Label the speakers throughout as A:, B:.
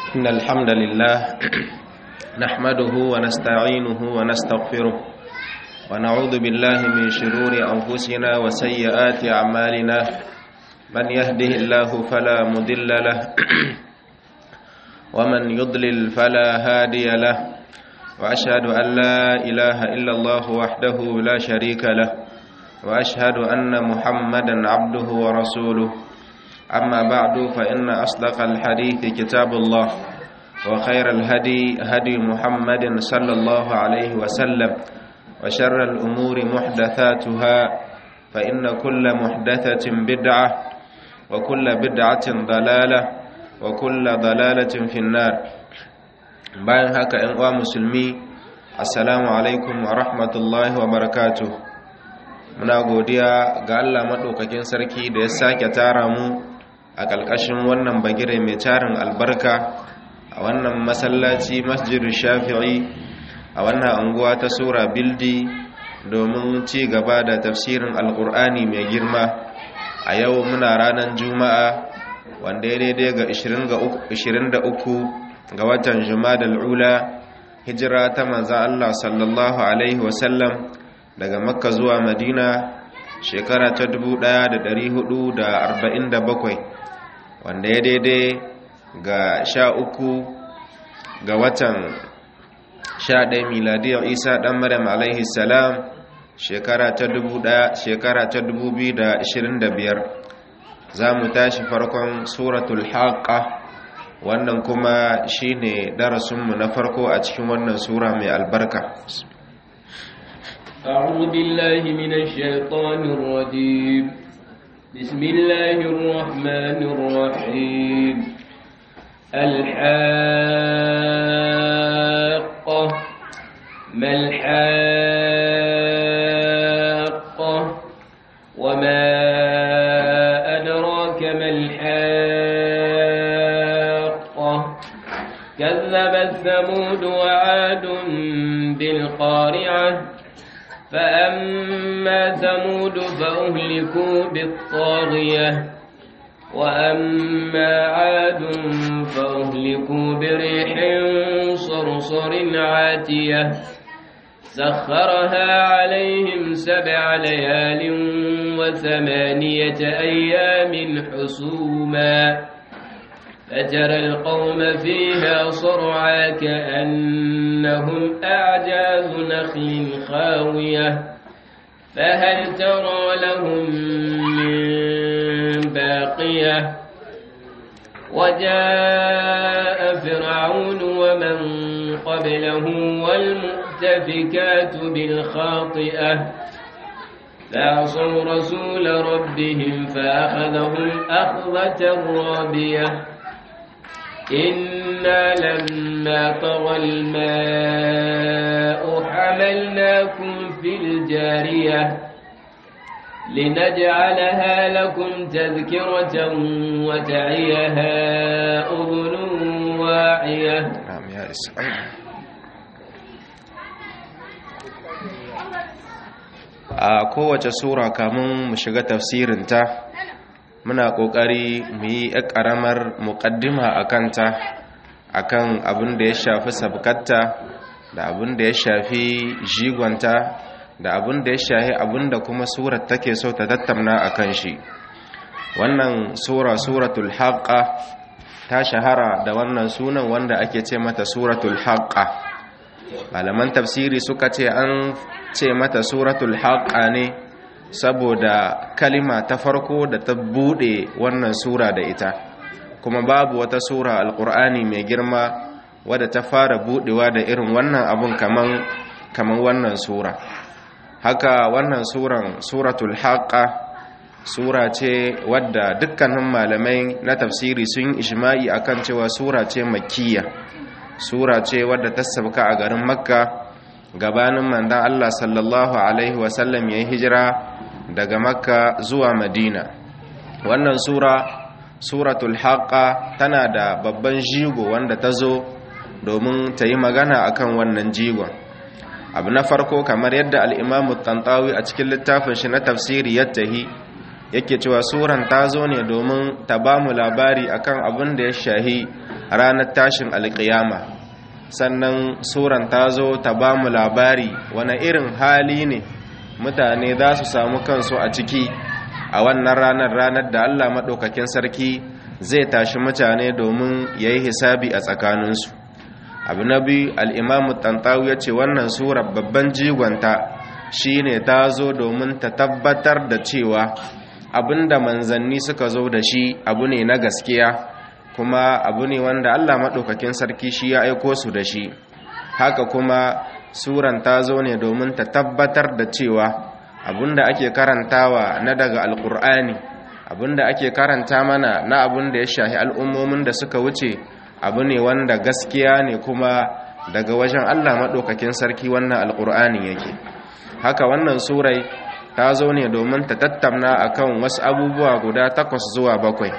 A: إن الحمد لله نحمده ونستعينه ونستغفره ونعوذ بالله من شرور أنفسنا وسيئات أعمالنا من يهده الله فلا مضل له ومن يضلل فلا هادي له وأشهد أن لا إله إلا الله وحده لا شريك له وأشهد أن محمدا عبده ورسوله أما بعد فإن أصدق الحديث كتاب الله وخير الهدي هدي محمد صلى الله عليه وسلم وشر الأمور محدثاتها فإن كل محدثة بدعة وكل بدعة ضلالة وكل ضلالة في النار bayan haka ‘yan uwa musulmi assalamu alaikum wa rahmatullahi wa barakatuh muna godiya ga Allah maɗaukakin sarki da ya sake tara mu a ƙalƙashin wannan bagire mai tarin albarka a wannan masallaci masjidu shafi'i a wannan anguwa ta sura bildi domin ci gaba da tafsirin alƙur'ani mai girma a yau muna ranar juma'a wanda ya daidai ga 23 ga watan jumadal ula hijira ta manza Allah sallallahu alaihi wasallam daga makka zuwa madina shekara ta 1447 wanda ya daidai ga sha uku ga watan sha ɗaya miladiyar isa ɗan maryam alaihi salam shekara ta 2025 za mu tashi farkon suratul haqqa wannan kuma shine darasinmu na farko a cikin wannan sura mai albarka
B: أعوذ بالله من الشيطان الرجيم بسم الله الرحمن الرحيم الحاقة ما الحاقة وما أدراك ما الحاقة كذبت ثمود وعاد بالقارعة فأما ثمود فأهلكوا بالطاغية وأما عاد فأهلكوا بريح صرصر عاتية سخرها عليهم سبع ليال وثمانية أيام حسوما فترى القوم فيها صرعا كأنهم أعجاز نخل خاوية فهل ترى لهم من باقية وجاء فرعون ومن قبله والمؤتفكات بالخاطئة فعصوا رسول ربهم فأخذهم أخذة رابية إنا لما طغى الماء حملناكم في الجارية لنجعلها لكم تذكرة وتعيها أذن واعية
A: نعم يا إسلام a kowace sura kamun mu shiga tafsirinta muna ƙoƙari mu yi ƙaramar muƙaddima a kanta a kan abin da ya shafi sabkatta da abin da ya shafi jigonta da abin da ya shafi abin da kuma surar take so ta tattauna a kan shi wannan sura suratul haqqa ta shahara da wannan sunan wanda ake ce mata suratul haqqa malaman tafsiri suka ce an ce mata suratul haqqa ne saboda kalima ta farko da ta bude wannan sura da ita kuma babu wata sura alkur'ani mai girma wadda ta fara budewa da irin wannan abun kaman kaman wannan sura haka wannan suran suratul haqqa sura ce wadda dukkanin malamai na tafsiri sun ijma'i akan cewa sura ce makkiya sura ce wadda ta sabka a garin makka gabanin mandan Allah sallallahu alaihi wasallam ya yi hijira daga makka zuwa madina wannan sura suratul haqqa tana da babban jigo wanda ta zo domin ta yi magana akan wannan jigon abu na farko kamar yadda al'imamu tantawi a cikin littafin shi na tafsiri yattahi yake cewa suran ta zo ne domin ta ba mu labari akan abin da ya shahi ranar tashin alƙiyama sannan suran ta zo ta ba mu labari wani irin hali ne mutane za su samu kansu a ciki a wannan ranar ranar da Allah maɗaukakin sarki zai tashi mutane domin ya yi hisabi a tsakaninsu abu na biyu al'imamu tantawu ya ce wannan surar babban jigonta shi ne ta zo domin ta tabbatar da cewa abinda manzanni suka zo da shi abu ne na gaskiya kuma abu ne wanda Allah maɗaukakin sarki shi ya aiko su da shi haka kuma suran ta zo ne domin ta tabbatar da cewa abinda ake karantawa na daga alkur'ani abinda ake karanta mana na abin da ya shahi al'ummomin da suka wuce abu ne wanda gaskiya ne kuma daga wajen Allah maɗaukakin sarki wannan alkur'ani yake haka wannan surai ta zo ne domin ta tattauna akan wasu abubuwa guda takwas zuwa bakwai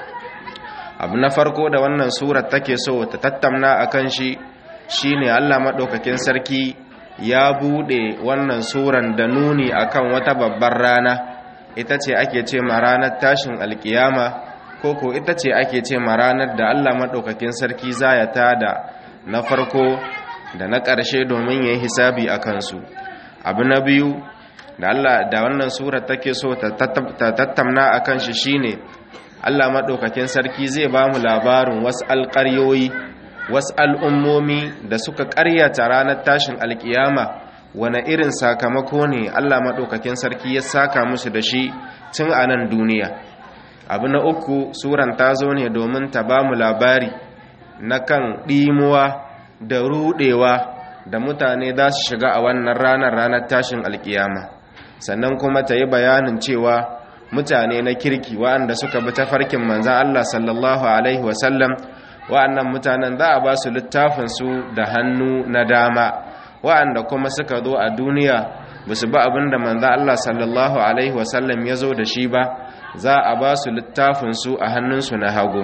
A: abu na farko da wannan surar take so ta tattauna akan shi shine Allah maɗaukakin sarki ya buɗe wannan suran da nuni akan wata babbar rana ita ce ake ce ma ranar tashin alkiyama ko ko ita ce ake ce ma ranar da Allah maɗaukakin sarki za ya tada na farko da na ƙarshe domin ya yi hisabi a kansu abu na biyu da Allah da wannan surar take so ta tattauna a kan shi shine Allah maɗaukakin sarki zai ba mu labarin wasu alƙaryoyi wasu al'ummomi da suka ƙaryata ranar tashin alƙiyama wane irin sakamako ne Allah maɗaukakin sarki ya saka musu da shi tun a nan duniya abu na uku suran ta zo ne domin ta ba mu labari na kan ɗimuwa da ruɗewa da mutane za su shiga a wannan ranar ranar tashin alƙiyama sannan kuma ta yi bayanin cewa mutane na kirki waɗanda suka bi tafarkin manzan Allah sallallahu Alaihi wasallam waɗannan mutanen za a ba su littafinsu da hannu na dama waɗanda kuma suka zo a duniya ba su ba abin da manzan Allah sallallahu Alaihi wasallam ya zo da shi ba za a ba su littafinsu a hannunsu na hagu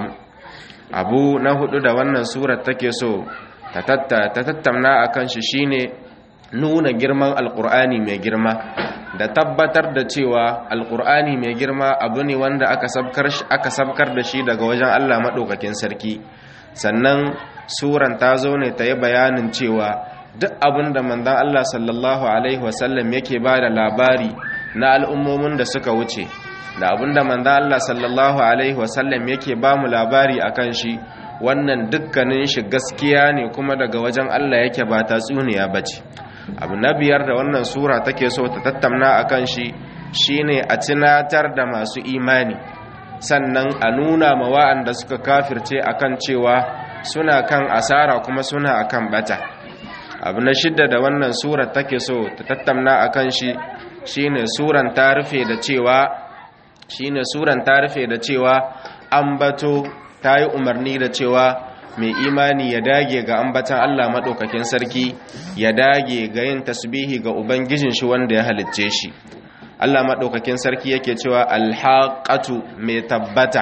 A: abu na hudu da wannan surar take so ta tattauna a kan shi shine nuna girman alkur'ani mai girma da tabbatar da cewa alkur'ani mai girma abu ne wanda aka sabkar da shi daga wajen allah maɗaukakin sarki sannan suran ta zo ne ta yi bayanin cewa duk abin da manzan allah sallallahu alaihi wasallam yake ba da labari na al'ummomin da suka wuce da abin da manzan allah sallallahu alaihi wasallam yake ba mu labari a kan shi wannan dukkanin shi gaskiya ne kuma daga wajen allah yake ba tatsuniya ba ce abu na biyar da wannan sura take so ta tattauna a kan shi shine a tunatar da masu imani sannan a nuna ma wa'anda suka kafirce akan cewa suna kan asara kuma suna akan bata abu na shidda da wannan sura take so ta tattauna a kan shi shine suran ta rufe da cewa shine suran ta rufe da cewa ambato ta yi umarni da cewa mai imani ya dage ga ambatan Allah maɗaukakin sarki ya dage ga yin tasbihi ga Ubangijin shi wanda ya halicce shi Allah maɗaukakin sarki yake cewa alhaƙatu mai tabbata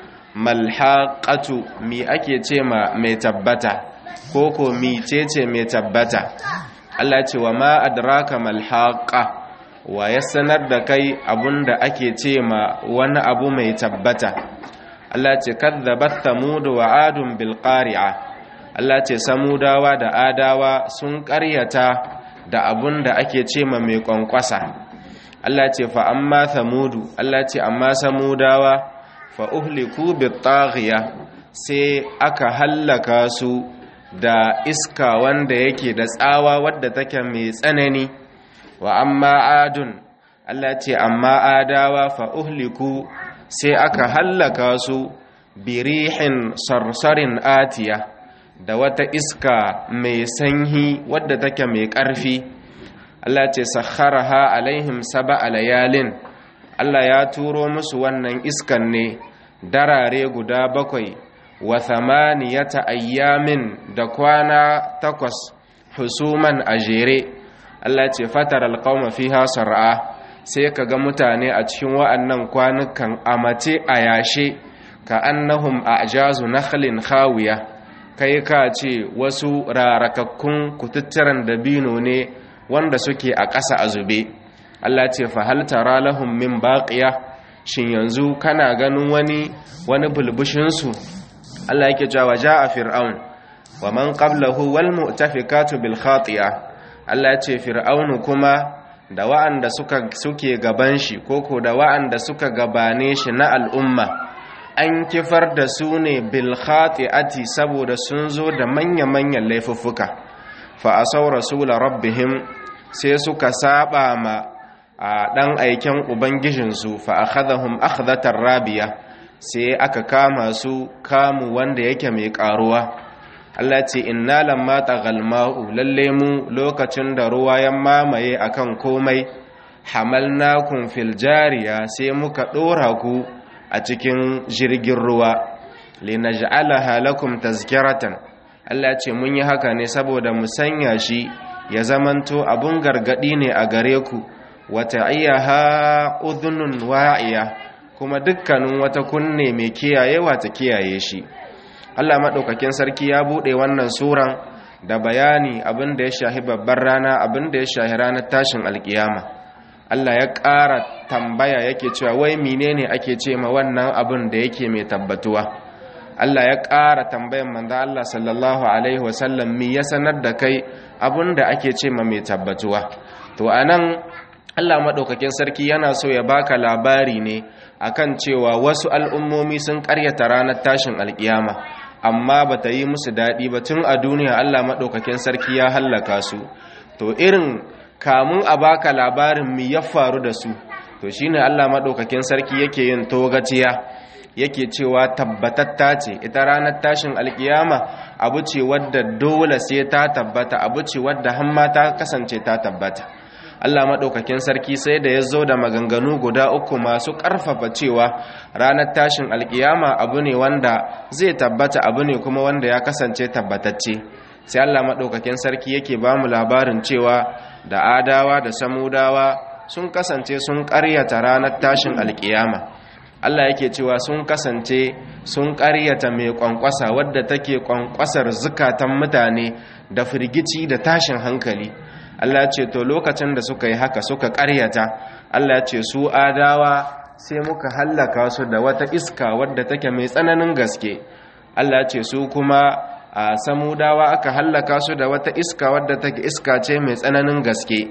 A: malhaƙatu mi ake ce ma mai tabbata ko ko mi ce ce mai tabbata Allah ce wa ma adraka malhaƙa wa ya sanar da kai abunda ake ce ma wani abu mai tabbata Allah ce kadzabat thamud wa adun bil qari'a Allah ce samudawa da adawa sun ƙaryata da abun da ake ce ma mai kwankwasa Allah ce fa amma thamudu Allah ce amma samudawa fa uhliku bit taghiya sai aka hallaka su da iska wanda yake da tsawa wadda take mai tsanani wa amma adun Allah ce amma adawa fa uhliku sai aka hallaka su birihin sarsarin atiya da wata iska mai sanyi wadda take mai ƙarfi Allah ce sakharaha alaihim saba layalin Allah ya turo musu wannan iskan ne darare guda bakwai wa thamaniyata ayyamin da kwana takwas husuman a jere Allah ce fatar alqauma fiha sar'a sai ka ga mutane a cikin wa'annan kwanukan a mace a yashe ka annahum a ajazu nakhlin khawiya kai ka ce wasu rarakakkun kututturan dabino ne wanda suke a ƙasa a zube Allah ce fa hal tara lahum min baqiya shin yanzu kana ganin wani wani bulbushin su Allah yake cewa ja'a fir'aun wa man qablahu wal mu'tafikatu bil khati'a Allah ya ce fir'aunu kuma da wa'anda suka suke gaban shi koko da wa'anda suka gabane shi na al'umma an kifar da su ne bil khati'ati saboda sun zo da manya-manyan laifuffuka fa asaw rasul rabbihim sai suka saba ma a dan aiken ubangijinsu fa akhadhahum akhdatar rabiya sai aka kama su kamu wanda yake mai karuwa Allah ce inna lamma taghal ma'u lalle mu lokacin da ruwa ya mamaye akan komai hamalnakum fil jariya sai muka dora ku a cikin jirgin ruwa linaj'alaha lakum tazkiratan Allah ce mun yi haka ne saboda mu sanya shi ya zamanto abun gargadi ne a gare ku wata iyaha udhunun wa'iya kuma dukkanin wata kunne mai kiyayewa ta kiyaye shi Allah maɗaukakin sarki ya buɗe wannan suran da bayani abin da ya shahi babbar rana abin da ya shahi ranar tashin alkiyama Allah ya ƙara tambaya yake cewa wai menene ake ce ma wannan abin da yake mai tabbatuwa Allah ya ƙara tambayan manzo Allah sallallahu alaihi wasallam me ya sanar da kai abin da ake ce ma mai tabbatuwa to anan Allah maɗaukakin sarki yana so ya baka labari ne akan cewa wasu al'ummomi sun ƙaryata ranar tashin alkiyama amma ba ta yi musu daɗi ba tun a duniya Allah maɗaukakin sarki ya hallaka su to irin kamun a baka labarin mi ya faru da su to shine Allah maɗaukakin sarki yake yin togaciya yake cewa tabbatatta ce ita ranar tashin alkiyama abu ce wadda dole sai ta tabbata abu ce wadda hamma ta kasance ta tabbata Allah maɗaukakin sarki sai da ya zo da maganganu guda uku masu ƙarfafa cewa ranar tashin alkiyama abu ne wanda zai tabbata abu ne kuma wanda ya kasance tabbatacce sai Allah maɗaukakin sarki yake ba mu labarin cewa da adawa da samudawa sun kasance sun ƙaryata ranar tashin alkiyama Allah yake cewa sun kasance sun ƙaryata mai ƙwanƙwasa wadda take ƙwanƙwasar zukatan mutane da firgici da tashin hankali Allah ce to lokacin da suka yi haka suka ƙaryata Allah ce su adawa sai muka hallaka su da wata iska wadda take mai tsananin gaske Allah ce su kuma a samudawa aka hallaka su da wata iska wadda take iska ce mai tsananin gaske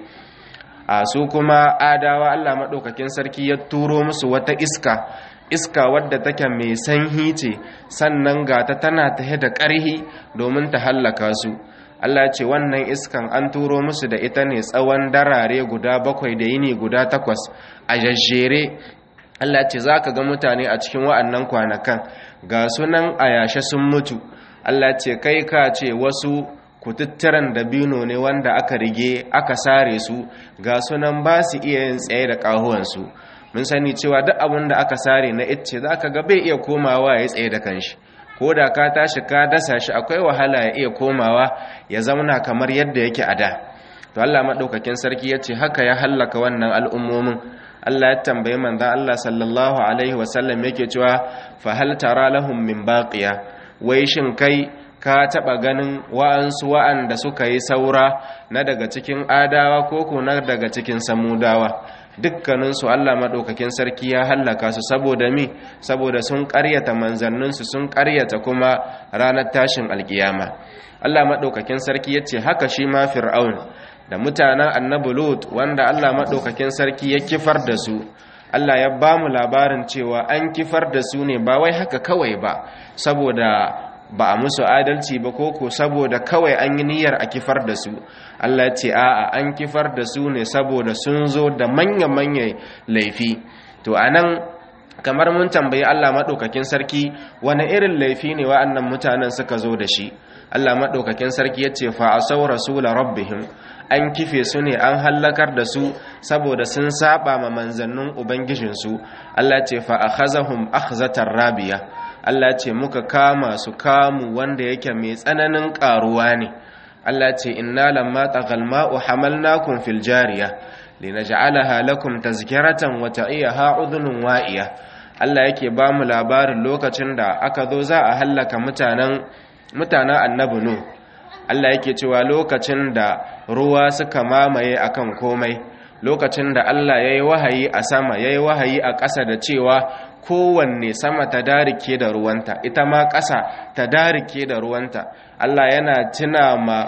A: a su kuma adawa Allah maɗaukakin sarki ya turo musu wata iska iska wadda take mai sanyi ce sannan gata tana tahe da ƙarhi domin ta hallaka su Allah ce wannan iskan an turo musu da ita ne tsawon darare guda bakwai da yini guda takwas a jajjere Allah ce za ka ga mutane a cikin wa'annan kwanakan ga sunan a yashe sun mutu Allah ce kai ka ce wasu kututturan dabino ne wanda aka rige aka sare su ga sunan ba su iya yin tsaye da ƙahuwansu mun sani cewa duk abin da aka sare na icce za ka ga bai iya komawa ya tsaye da kanshi ko da ka tashi ka dasa shi akwai wahala ya iya komawa ya zauna kamar yadda yake a da to Allah madaukakin sarki ya ce haka ya hallaka wannan al'ummomin Allah ya tambaye manzon Allah sallallahu alaihi wasallam yake cewa fa hal tara lahum min baqiya wai shin kai ka taba ganin wa'ansu wa'anda suka yi saura na daga cikin adawa ko ko na daga cikin samudawa dukkaninsu Allah maɗaukakin sarki ya hallaka su saboda mi saboda sun ƙaryata manzanninsu sun ƙaryata kuma ranar tashin alƙiyama Allah maɗaukakin sarki ya ce haka shi ma fir'aun da mutanen annabi lut wanda Allah maɗaukakin sarki ya kifar da su Allah ya ba mu labarin cewa an kifar da su ne ba wai haka kawai ba saboda ba a musu adalci ba koko saboda kawai an yi niyyar a kifar da su Allah ce a'a an kifar da su ne saboda sun zo da manya-manya laifi to anan kamar mun tambayi Allah maɗaukakin sarki wani irin laifi ne wa'annan mutanen suka zo da shi Allah maɗaukakin sarki ya ce fa asau rasula rabbihim an kife su ne an hallakar da su saboda sun saba ma manzannin ubangijinsu Allah ce fa akhazahum akhzatar rabiya Allah ce muka kama su kamu wanda yake mai tsananin karuwa ne Allah ce inna lamma taghal ma'u hamalnakum fil jariya linaj'alaha lakum tazkiratan wa ta'iyaha udhunun wa'iya Allah yake ba mu labarin lokacin da aka zo za a hallaka mutanen mutanen annabi nu Allah yake cewa lokacin da ruwa suka mamaye akan komai lokacin da Allah yayi wahayi a sama yayi wahayi a ƙasa da cewa kowanne sama ta darike da ruwanta ita ma ƙasa ta darike da ruwanta Allah yana tuna ma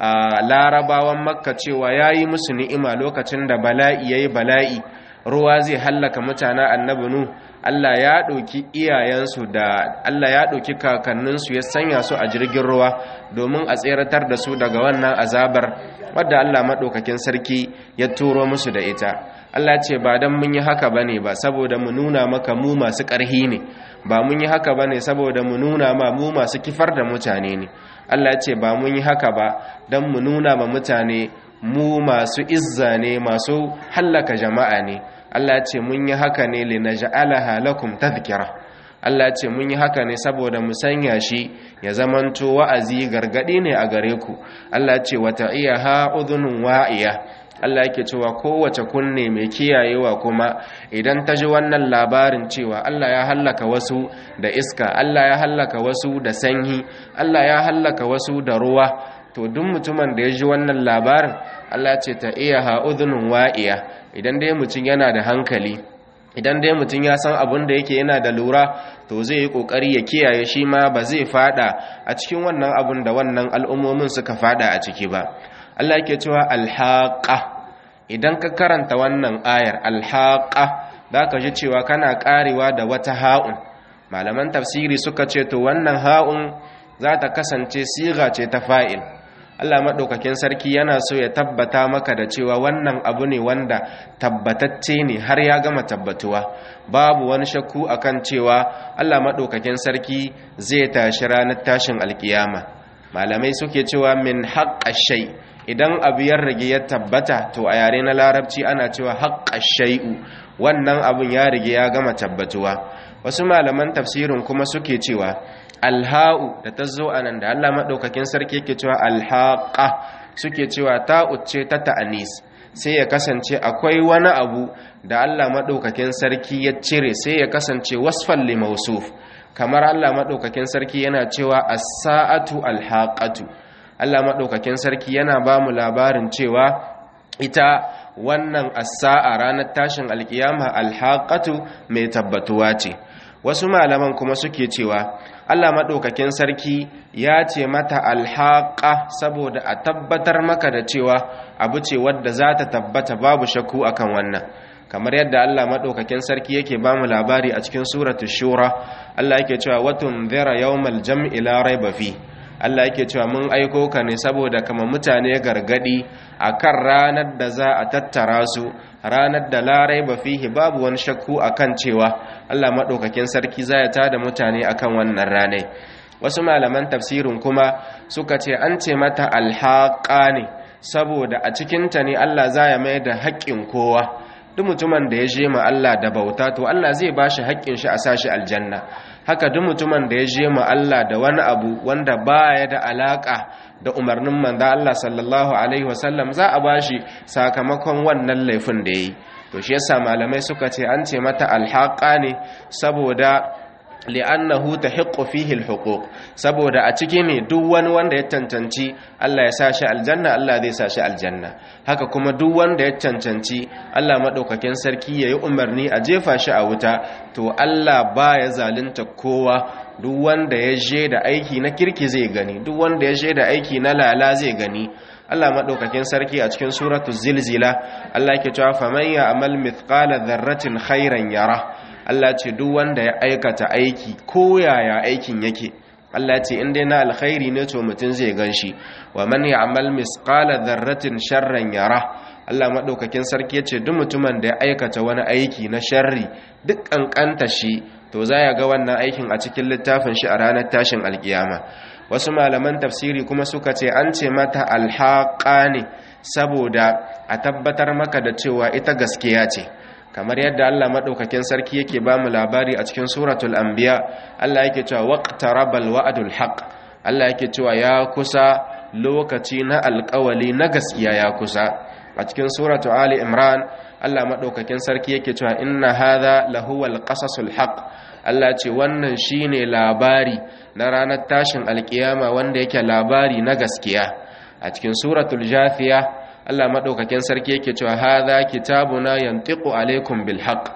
A: larabawan makka cewa ya yi musu ni'ima lokacin da bala'i ya yi bala'i ruwa zai hallaka mutanen annabi nu Allah ya ɗauki iyayensu da Allah ya ɗauki kakanninsu ya sanya su a jirgin ruwa domin a tseratar da su daga wannan azabar wadda Allah maɗaukakin sarki ya turo musu da ita Allah ce ba don mun yi haka bane ba saboda mu nuna maka mu masu ƙarhi ne ba mun yi haka bane saboda mu nuna ma mu masu kifar da mutane ne Allah ce ba mun yi haka ba don mu nuna ma mutane mu masu izza ne masu hallaka jama'a ne Allah ce mun yi haka ne linaj'alaha lakum tadhkira Allah ce mun yi haka ne saboda mu sanya shi ya zamanto wa'azi gargadi ne a gare ku Allah ce wata iya ha udhunun wa'iya Allah yake cewa kowace kunne mai kiyayewa kuma idan ta ji wannan labarin cewa Allah ya hallaka wasu da iska Allah ya hallaka wasu da sanyi Allah ya hallaka wasu da ruwa to duk mutumin da ya ji wannan labarin Allah ce ta iya ha udhunun wa'iya idan dai mutum yana da hankali idan dai mutum ya san abin da yake yana da lura to zai yi kokari ya kiyaye shi ma ba zai fada a cikin wannan abin da wannan al'ummomin suka fada a ciki ba Allah yake cewa alhaqa idan ka karanta wannan ayar alhaqa zaka ji cewa kana karewa da wata ha'un malaman tafsiri suka ce to wannan ha'un za ta kasance siga ce ta fa'il Allah maɗaukakin sarki yana so ya tabbata maka da cewa wannan abu ne wanda tabbatacce ne har ya gama tabbatuwa babu wani shakku akan cewa Allah maɗaukakin sarki zai tashi ranar tashin alkiyama malamai suke cewa min haƙƙa shai idan abu ya rage ya tabbata to a yare na larabci ana cewa haƙƙa shai'u wannan abun ya rage ya gama tabbatuwa wasu malaman tafsirin kuma suke cewa alha'u da ta zo a nan da Allah maɗaukakin sarki yake cewa alhaƙa suke cewa ta'uce ta ta'anis sai ya kasance akwai wani abu da Allah maɗaukakin sarki ya cire sai ya kasance wasfan limausuf kamar Allah maɗaukakin sarki yana cewa as-sa'atu alhaqatu Allah maɗaukakin sarki yana ba mu labarin cewa ita wannan as-sa'a ranar tashin alkiyama alhaqatu mai tabbatuwa ce wasu malaman kuma suke cewa Allah maɗaukakin sarki ya ce mata alhaƙa saboda a tabbatar maka da cewa abu ce wadda za ta tabbata babu shakku akan wannan kamar yadda Allah maɗaukakin sarki yake ba mu labari a cikin suratu shura Allah yake cewa watun zira yawmal jam'i la raiba fi Allah yake cewa mun aiko ka ne saboda kama mutane gargadi akan ranar da za a tattara su ranar da larai ba fihi babu wani shakku akan cewa Allah maɗaukakin sarki za ya tada mutane akan wannan ranai wasu malaman tafsirin kuma suka ce an ce mata alhaƙa ne saboda a cikinta ne Allah za ya mai da haƙƙin kowa duk mutumin da ya je ma Allah da bauta to Allah zai ba shi haƙƙin shi a sashi aljanna haka duk mutumin da ya je ma Allah da wani abu wanda baya da alaka da umarnin manzo Allah sallallahu alaihi wasallam za a bashi sakamakon wannan laifin da yayi to shi yasa malamai suka ce an ce mata alhaqa ne saboda li'annahu tahiqqu fihi alhuquq saboda a ciki ne duk wani wanda ya cancanci Allah ya sashi aljanna Allah zai sashi aljanna haka kuma duk wanda ya cancanci Allah madaukakin sarki yayi umarni a jefa shi a wuta to Allah baya zalunta kowa duk wanda ya je da aiki na kirki zai gani duk wanda ya je da aiki na lala zai gani Allah madaukakin sarki a cikin suratul zilzila Allah yake cewa faman ya'mal mithqala dharratin khairan yara Allah ce duk wanda ya aikata aiki ko yaya aikin yake Allah ce in dai na alkhairi ne to mutum zai ganshi wa man ya'mal misqala dharratin sharran yara Allah madaukakin sarki yace duk mutumin da ya aikata wani aiki na sharri duk kankanta shi to za ya ga wannan aikin a cikin littafin shi a ranar tashin alkiyama wasu malaman tafsiri kuma suka ce an ce mata alhaqa ne saboda a tabbatar maka da cewa ita gaskiya ce kamar yadda Allah madaukakin sarki yake ba mu labari a cikin suratul anbiya Allah yake cewa waqtarabal wa'dul haqq Allah yake cewa ya kusa lokaci na alƙawali na gaskiya ya kusa a cikin suratul ali imran Allah madaukakin sarki yake cewa inna hadha lahuwal qasasul haqq Allah ce wannan shine labari na ranar tashin alkiyama wanda yake labari na gaskiya a cikin suratul jathiya Allah madaukakin sarki yake cewa hadha kitabuna yantiqu alaikum bil haqq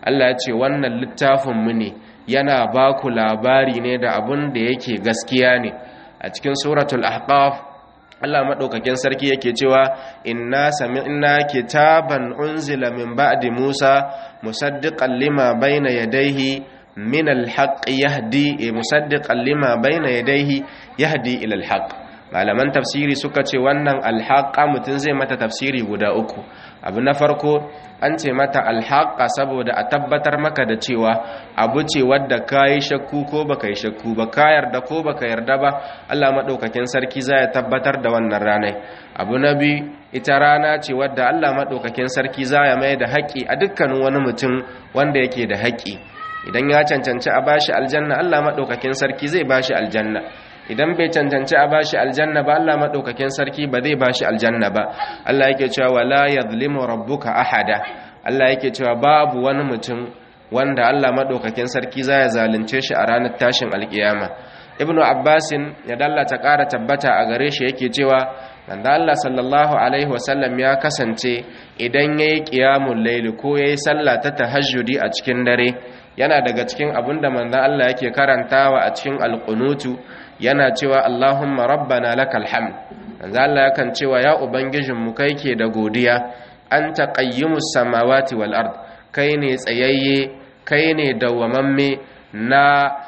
A: Allah ya ce wannan littafin mu ne yana ba ku labari ne da abun da yake gaskiya ne a cikin suratul ahqaf Allah madaukakin sarki yake cewa inna sami'na kitaban unzila min ba'di Musa musaddiqan lima bayna yadayhi min al-haqq yahdi musaddiqan lima bayna yadayhi yahdi ila al-haqq malaman tafsiri suka ce wannan alhaqa mutum zai mata tafsiri guda uku abu na farko an ce mata alhaqa saboda a tabbatar maka da cewa abu ce wadda ka yi shakku ko baka yi shakku ba ka yarda ko baka yarda ba Allah maɗaukakin sarki za ya tabbatar da wannan ranar abu na biyu ita rana ce wadda Allah maɗaukakin sarki za ya mai da haƙƙi a dukkanin wani mutum wanda yake da haƙƙi idan ya cancanci a bashi aljanna Allah maɗaukakin sarki zai bashi aljanna idan bai cancanci a bashi aljanna ba Allah madaukakin sarki ba zai bashi aljanna ba Allah yake cewa wala yadhlimu rabbuka ahada Allah yake cewa babu wani mutum wanda Allah madaukakin sarki zai zalunce shi a ranar tashin alkiyama ibnu abbasin ya dallata ƙara tabbata a gare shi yake cewa manzo Allah sallallahu alaihi wasallam ya kasance idan yayi qiyamul layl ko yayi sallah ta tahajjudi a cikin dare yana daga cikin abinda manzo Allah yake karantawa a cikin alqunutu yana cewa Allahumma rabbana lakal hamd manzo Allah yakan cewa ya ubangijin mu kai ke da godiya anta qayyimus samawati wal ard kai ne tsayayye kai ne dawwamamme na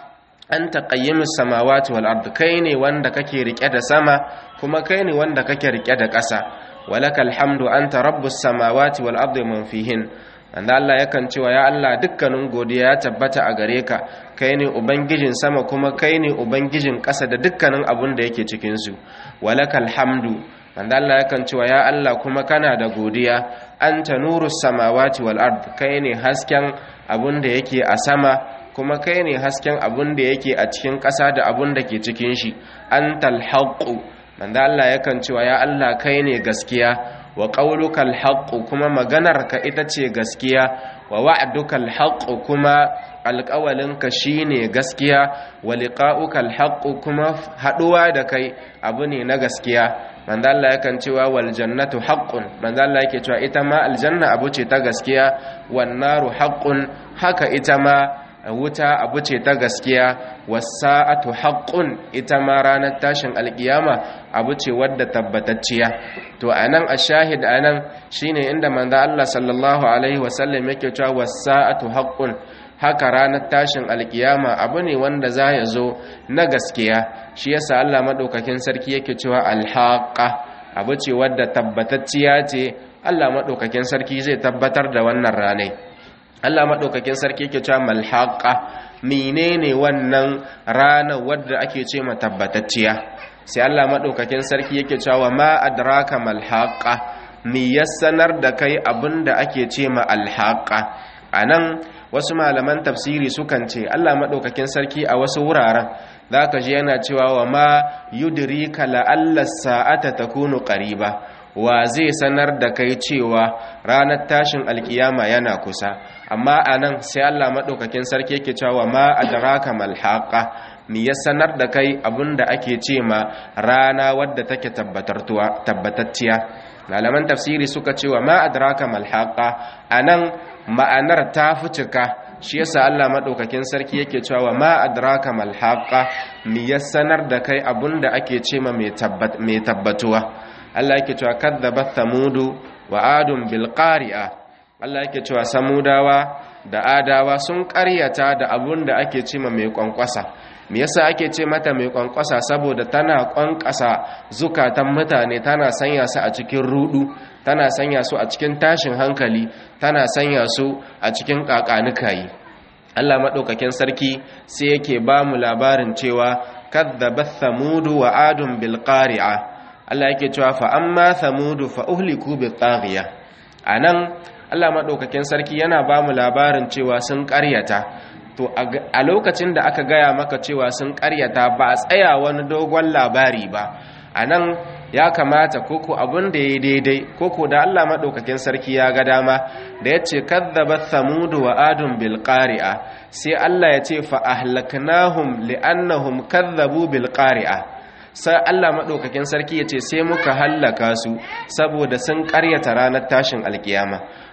A: anta qayyimus samawati wal ard kai ne wanda kake rike da sama kuma kai ne wanda kake rike da ƙasa walakal hamdu anta rabbus samawati wal ardi man fihin wanda Allah yakan cewa ya Allah dukkanin godiya ya tabbata a gare ka kai ne ubangijin sama kuma kai ne ubangijin ƙasa da dukkanin abun da yake cikin su walakal hamdu wanda Allah yakan cewa ya Allah kuma kana da godiya anta nurus samawati wal ard kai ne hasken abun da yake a sama kuma kai ne hasken abun da yake a cikin ƙasa da abun da ke cikin shi antal haqqu wanda Allah yakan cewa ya Allah kai ne gaskiya wa ƙauluka alhaƙu kuma maganarka ita ce gaskiya wa wa'aduka alhaƙu kuma alƙawalinka shi ne gaskiya wa liƙa'uka alhaƙu kuma haɗuwa da kai abu ne na gaskiya manzo Allah yakan cewa wal jannatu haqqun manzo Allah yake cewa ita ma aljanna abu ce ta gaskiya wan naru haqqun haka ita ma wuta abu ce ta gaskiya wasa'atu haqqun ita ma ranar tashin alkiyama abu ce wadda tabbatacciya to anan ashahid anan shine inda manzo Allah sallallahu alaihi wasallam yake cewa wasa'atu haqqun haka ranar tashin alkiyama abu ne wanda za ya zo na gaskiya shi yasa Allah madaukakin sarki yake cewa alhaqa abu ce wadda tabbatacciya ce Allah madaukakin sarki zai tabbatar da wannan ranai Allah maɗaukakin sarki yake cewa malhaqa menene wannan rana wadda ake ce ma tabbatacciya sai Allah maɗaukakin sarki yake cewa ma adraka malhaqa mi ya sanar da kai abinda ake ce ma alhaqa anan wasu malaman tafsiri sukan ce Allah maɗaukakin sarki a wasu wuraren zaka ji yana cewa wa ma yudrika la'alla sa'ata takunu qariba wa zai sanar da kai cewa ranar tashin alkiyama yana kusa amma a nan sai Allah maɗaukakin sarki yake cewa ma adraka malhaqa mi ya sanar da kai abinda ake ce ma rana wadda take tabbatacciya malaman tafsiri suka cewa ma adraka malhaqa anan ma'anar ta fi cika shi yasa Allah madaukakin sarki yake cewa ma adraka malhaqa mi ya sanar da kai abinda ake ce ma mai tabbatuwa Allah yake cewa kadzabat thamudu wa adun bil qari'a Allah yake cewa samudawa da adawa sun ƙaryata da abun da ake ce mai kwankwasa me yasa ake ce mata mai kwankwasa saboda tana kwankwasa zukatan mutane tana sanya su a cikin rudu tana sanya su a cikin tashin hankali tana sanya su a cikin kakanikayi Allah madaukakin sarki sai yake ba mu labarin cewa kadzabat thamudu wa adun bil qari'a Allah yake cewa fa amma thamudu fa uhliku bi taghiya anan Allah madaukakin sarki yana ba mu labarin cewa sun ƙaryata to a lokacin da aka gaya maka cewa sun ƙaryata ba a tsaya wani dogon labari ba anan ya kamata koko abin da ya daidai koko da Allah madaukakin sarki ya ga dama da yace kadzabat thamudu wa adun bil qari'a sai Allah ya ce fa ahlaknahum li'annahum kadzabu bil qari'a sai Allah maɗaukakin sarki ya ce sai muka hallaka su saboda sun ƙaryata ranar tashin alkiyama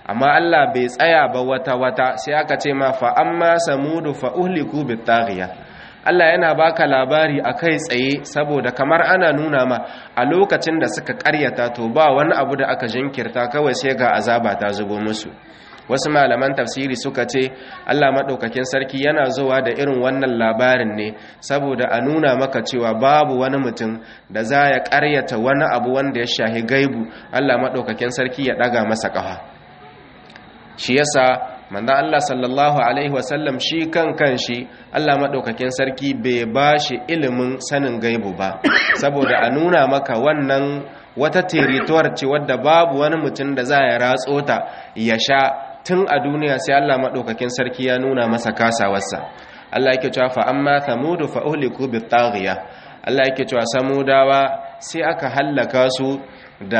A: amma Allah bai tsaya ba wata wata sai aka ce ma fa amma samudu fa uhliku bitaghiya Allah yana baka labari a kai tsaye saboda kamar ana nuna ma a lokacin da suka karyata to ba wani abu da aka jinkirta kawai sai ga azaba ta zubo musu wasu malaman tafsiri suka ce Allah maɗaukakin sarki yana zuwa da irin wannan labarin ne saboda a nuna maka cewa babu wani mutum da za ya ƙaryata wani abu wanda ya shahi gaibu Allah maɗaukakin sarki ya ɗaga masa ƙafa shi yasa manzo Allah sallallahu alaihi wasallam shi kan kanshi Allah maɗaukakin sarki bai ba shi ilimin sanin gaibu ba saboda a nuna maka wannan wata terituwar ce wadda babu wani mutum da za ya ratso ta ya sha tun a duniya sai Allah maɗaukakin sarki ya nuna masa kasawarsa Allah yake cewa fa amma thamudu fa uhliku bit taghiya Allah yake cewa samudawa sai aka hallaka su da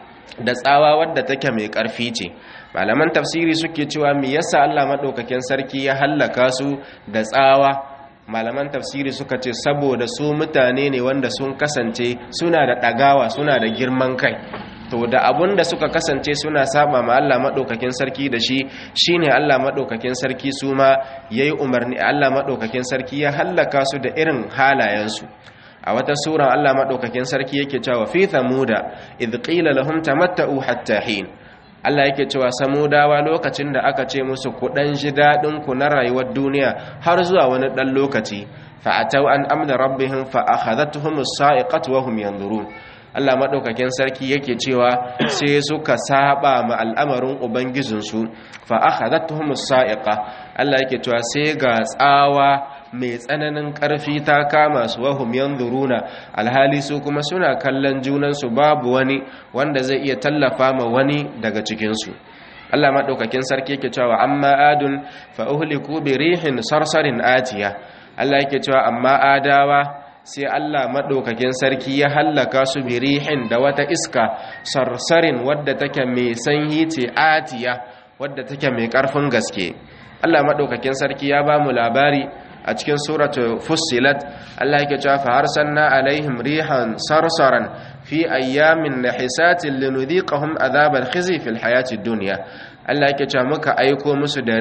A: da tsawa wadda take mai ƙarfi ce malaman tafsiri suke cewa me yasa Allah maɗaukakin sarki ya hallaka su da tsawa malaman tafsiri suka ce saboda su mutane ne wanda sun kasance suna da ɗagawa suna da girman kai to da abun da suka kasance suna saba ma Allah madaukakin sarki da shi shine Allah madaukakin sarki su ma yayi umarni Allah madaukakin sarki ya hallaka su da irin halayensu a wata sura Allah madaukakin sarki yake cewa fi thamuda id qila lahum tamatta'u hatta hin Allah yake cewa samudawa lokacin da aka ce musu ku dan ji dadin ku na rayuwar duniya har zuwa wani dan lokaci fa atau an amna rabbihim fa akhadhatuhum as-sa'iqatu wa hum yanzurun Allah maɗaukakin sarki yake cewa sai suka saba ma al'amarin ubangijinsu fa akhadathum as-sa'iqa Allah yake cewa sai ga tsawa mai tsananin ƙarfi ta kama su wahum yanzuruna alhali su kuma suna kallon junansu babu wani wanda zai iya tallafa ma wani daga cikinsu Allah maɗaukakin sarki yake cewa amma adun fa uhliku bi rihin sarsarin atiya Allah yake cewa amma adawa sai Allah maɗaukakin sarki ya hallaka su birihin da wata iska sarsarin wadda take mai sanyi ce atiya wadda take mai ƙarfin gaske Allah maɗaukakin sarki ya ba mu labari a cikin suratu fussilat Allah yake cewa fa arsalna alaihim rihan sarsaran fi ayyamin nahisatin linudhiqahum adhabal khizi fil hayati dunya Allah yake cewa muka aiko musu da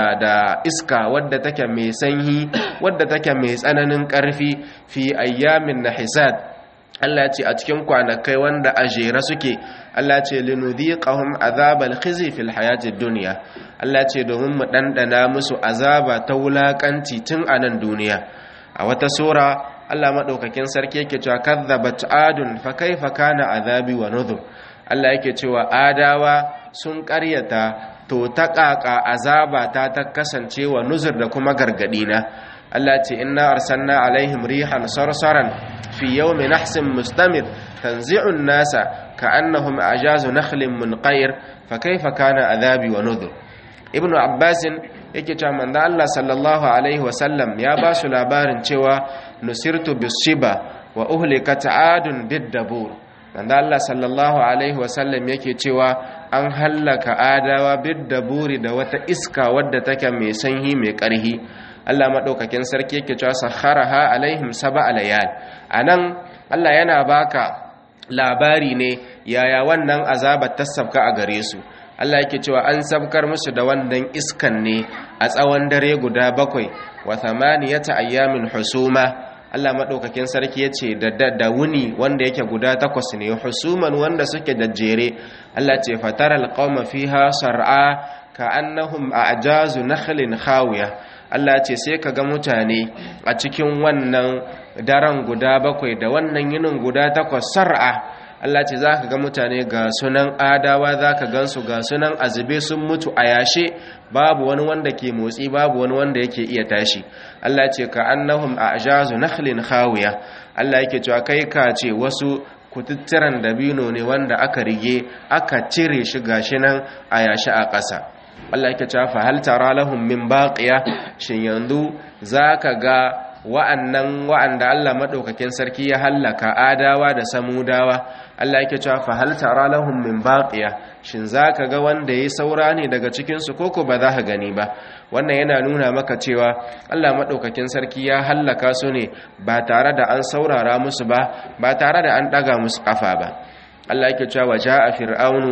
A: da iska wadda take mai sanyi wadda take mai tsananin ƙarfi fi ayyamin nahisat Allah ce a cikin kwanakai wanda a jere suke Allah ce linudhiqahum azabal khizi fil hayatid dunya Allah ce domin mu dandana musu azaba ta wulakanci tun a nan duniya a wata sura Allah madaukakin sarki yake cewa kadzabat adun fa kaifa kana azabi wa nudhur Allah yake cewa adawa sun ƙaryata to ta ƙaƙa azaba ta ta kasance wa nuzur da kuma gargaɗi na Allah ce inna arsalna alaihim rihan sarsaran fi yawmi nahsin mustamir tanzi'un nasa ka'annahum ajazu nakhlin munqair fa kaifa kana azabi wa nudhur ibn abbas yake cewa manzo Allah sallallahu alaihi wa sallam ya ba su labarin cewa nusirtu bisiba wa uhlikat adun bid-dabur manzo Allah sallallahu alaihi wasallam yake cewa an hallaka adawa bidda buri da wata iska wadda take mai sanyi mai karhi Allah madaukakin sarki yake cewa sakharaha alaihim sab'a layal anan Allah yana baka labari ne yaya wannan azabar ta sabka a gare su Allah yake cewa an sabkar musu da wannan iskan ne a tsawon dare guda bakwai wa thamaniyata ayyamin husuma Allah maɗaukakin sarki ya ce da wuni wanda yake guda takwas ne husuman wanda suke jajjere Allah ce fatar alƙawma fiha sar'a ka annahum a ajazu nakhlin khawiya Allah ce sai ka ga mutane a cikin wannan daren guda bakwai da wannan yinin guda takwas sar'a Allah ce za ka ga mutane ga sunan adawa za ka gansu ga sunan azube sun mutu a yashe babu wani wanda ke motsi babu wani wanda yake iya tashi Allah ce ka annahum a ajazu nakhlin khawiya Allah yake cewa kai ka ce wasu kututturan dabino ne wanda aka rige aka cire shi gashi nan a yashi a ƙasa Allah yake cewa fa hal tara lahum min baqiya shin yanzu zaka ga wa'annan wa'anda Allah madaukakin sarki ya hallaka adawa da samudawa Allah yake cewa fa hal tara lahum min baqiya shin zaka ga wanda yayi saura ne daga cikin su koko ba za ka gani ba wannan yana nuna maka cewa Allah madaukakin sarki ya hallaka su ne ba tare da an saurara musu ba ba tare da an daga musu kafa ba Allah yake cewa waja'a fir'aunu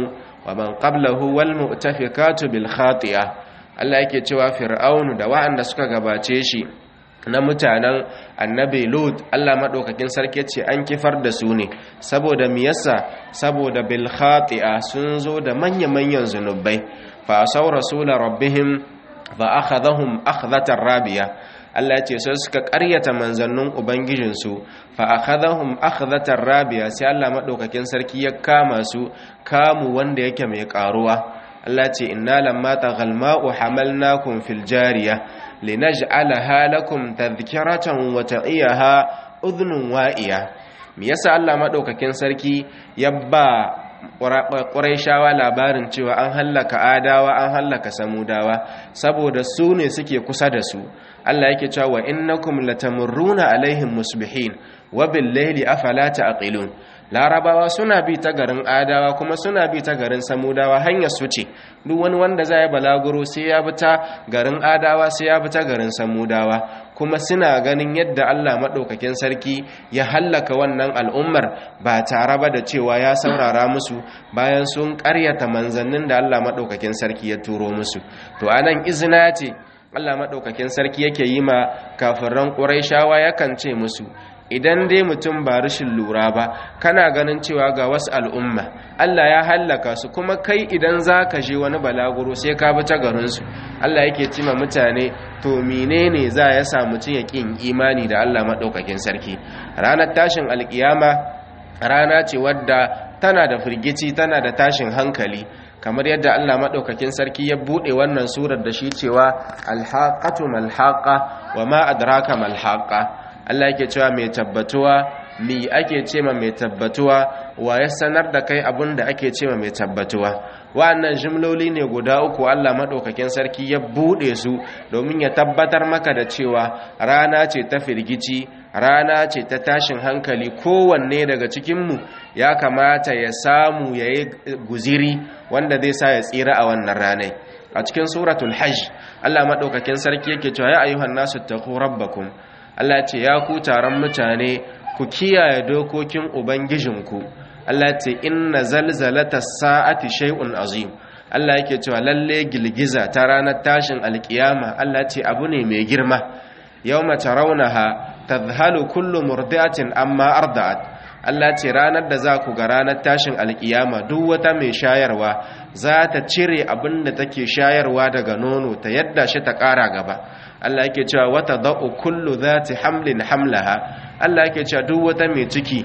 A: wa man qablahu wal mu'tafikatu bil khati'a Allah yake cewa fir'aunu da wa'anda suka gabace shi na mutanen annabi lut Allah madaukakin sarki ce an kifar da su ne saboda me yasa saboda bil khati'a sun zo da manya-manyan zunubai fa asaw rasul rabbihim fa akhadhahum akhdhatar rabiya Allah ce sai suka ƙaryata manzannin ubangijinsu fa akhadhahum akhdhatar rabiya sai Allah madaukakin sarki ya kama su kamu wanda yake mai karuwa Allah ce inna lamma taghal ma'u hamalnakum fil jariya linaj'alaha lakum tadhkiratan wa ta'iyaha udhnun wa'iya me yasa Allah madaukakin sarki ya ba Qurayshawa labarin cewa an hallaka Adawa an hallaka Samudawa saboda su ne suke kusa da su Allah yake cewa wa innakum latamurruna alaihim musbihin wa bil layli afala ta'qilun larabawa suna bi ta garin adawa kuma suna bi ta garin samudawa hanyar su ce duk wani wanda zai balaguro sai ya bi ta garin adawa sai ya bi ta garin samudawa kuma suna ganin yadda Allah madaukakin sarki ya hallaka wannan al'ummar ba tare ba da cewa ya saurara musu bayan sun ƙaryata manzannin da Allah madaukakin sarki ya turo musu to anan izina ce Allah madaukakin sarki yake yi ma kafiran Qurayshawa yakan ce musu idan dai mutum ba rashin lura ba kana ganin cewa ga wasu al'umma Allah ya hallaka su kuma kai idan za ka je wani balaguro sai ka bi ta garinsu Allah yake cima mutane to menene za ya sa mutum ya ƙin imani da Allah maɗaukakin sarki ranar tashin alƙiyama rana ce wadda tana da firgici tana da tashin hankali kamar yadda Allah maɗaukakin sarki ya buɗe wannan surar da shi cewa alhaƙatu malhaƙa wa ma adraka malhaƙa Allah yake cewa mai tabbatuwa mi ake ce ma mai tabbatuwa wa ya sanar da kai abin da ake ce ma mai tabbatuwa wa'annan jimloli ne guda uku Allah maɗaukakin sarki ya buɗe su domin ya tabbatar maka da cewa rana ce ta firgici rana ce ta tashin hankali kowanne daga cikinmu ya kamata ya samu ya yi guziri wanda zai sa ya tsira a wannan ranai a cikin suratul hajj Allah maɗaukakin sarki yake cewa ya ayyuhan nasu taqu rabbakum Allah ce ya ku taron mutane ku kiyaye dokokin ubangijinku Allah ce inna zalzalata sa'ati shay'un azim Allah yake cewa lalle gilgiza ta ranar tashin alkiyama Allah ce abu ne mai girma yawma tarawnaha tadhhalu kullu murdi'atin amma arda'at Allah ce ranar da za ku ga ranar tashin alkiyama duk wata mai shayarwa za ta cire abin da take shayarwa daga nono ta yadda shi ta ƙara gaba Allah yake cewa wata da'u kullu zati hamlin hamlaha Allah yake cewa duk wata mai ciki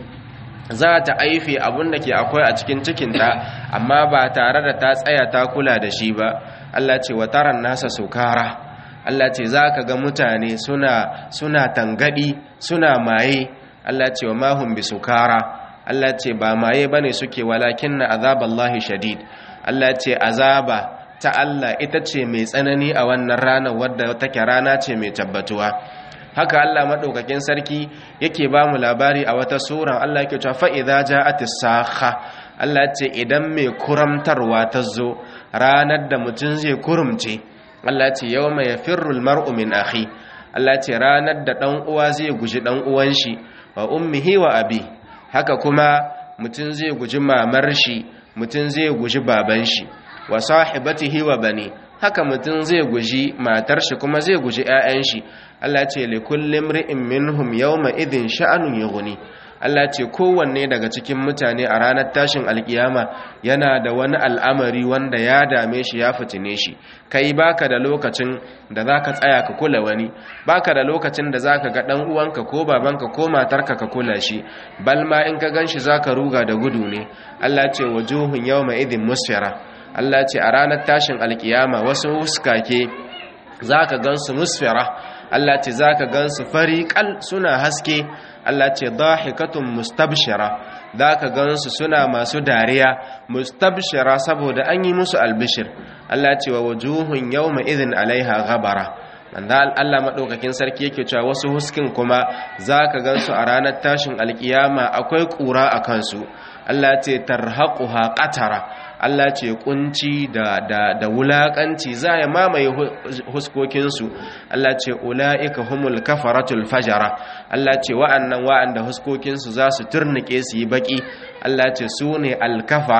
A: za ta aife abin da ke akwai a cikin cikinta amma ba tare da ta tsaya ta kula da shi ba Allah ce wa taran nasa sukara Allah ce za ka ga mutane suna suna tangadi suna maye Allah ce wa mahum bi sukara Allah ce ba maye bane suke walakin na azaballahi shadid Allah ce azaba ta Allah ita ce mai tsanani a wannan ranar wadda take rana ce mai tabbatuwa haka Allah madaukakin sarki yake ba mu labari a wata sura Allah yake cewa fa idza ja'at as-sakha Allah ce idan mai kuramtarwa ta zo ranar da mutum zai kurumce Allah ce yawma yafirru al-mar'u min akhi Allah ce ranar da dan uwa zai guji dan uwan shi wa ummihi wa abi haka kuma mutum zai guji mamar shi mutum zai guji baban shi wa sahibatihi wa bani haka mutum zai guji matar shi kuma zai guji ƴaƴan shi Allah ce li kulli imri'in minhum yawma idhin sha'anun yughni Allah ce kowanne daga cikin mutane a ranar tashin alkiyama yana da wani al'amari wanda ya dame shi ya fitine shi kai baka da lokacin da zaka tsaya ka kula wani baka da lokacin da zaka ga dan uwanka ko babanka ko matarka ka kula shi bal ma in ka ganshi zaka ruga da gudu ne Allah ce wajuhun yawma idhin musfira Allah ce a ranar tashin alkiyama wasu huskake zaka gansu musfira Allah ce zaka gansu fariqal suna haske Allah ce dahikatun mustabshira zaka gansu suna masu dariya mustabshira saboda an yi musu albishir Allah ce wa wujuhun yawma idhin alaiha ghabara wanda Allah madaukakin sarki yake cewa wasu huskin kuma zaka gansu a ranar tashin alkiyama akwai kura a kansu Allah ce tarhaquha qatara Allah ce kunci da da da wulakanci za ya mamaye huskokinsu Allah ce ulaika humul kafaratul fajara Allah ce wa'annan wa'anda huskokinsu za su turnike su yi baki Allah ce su ne alkafara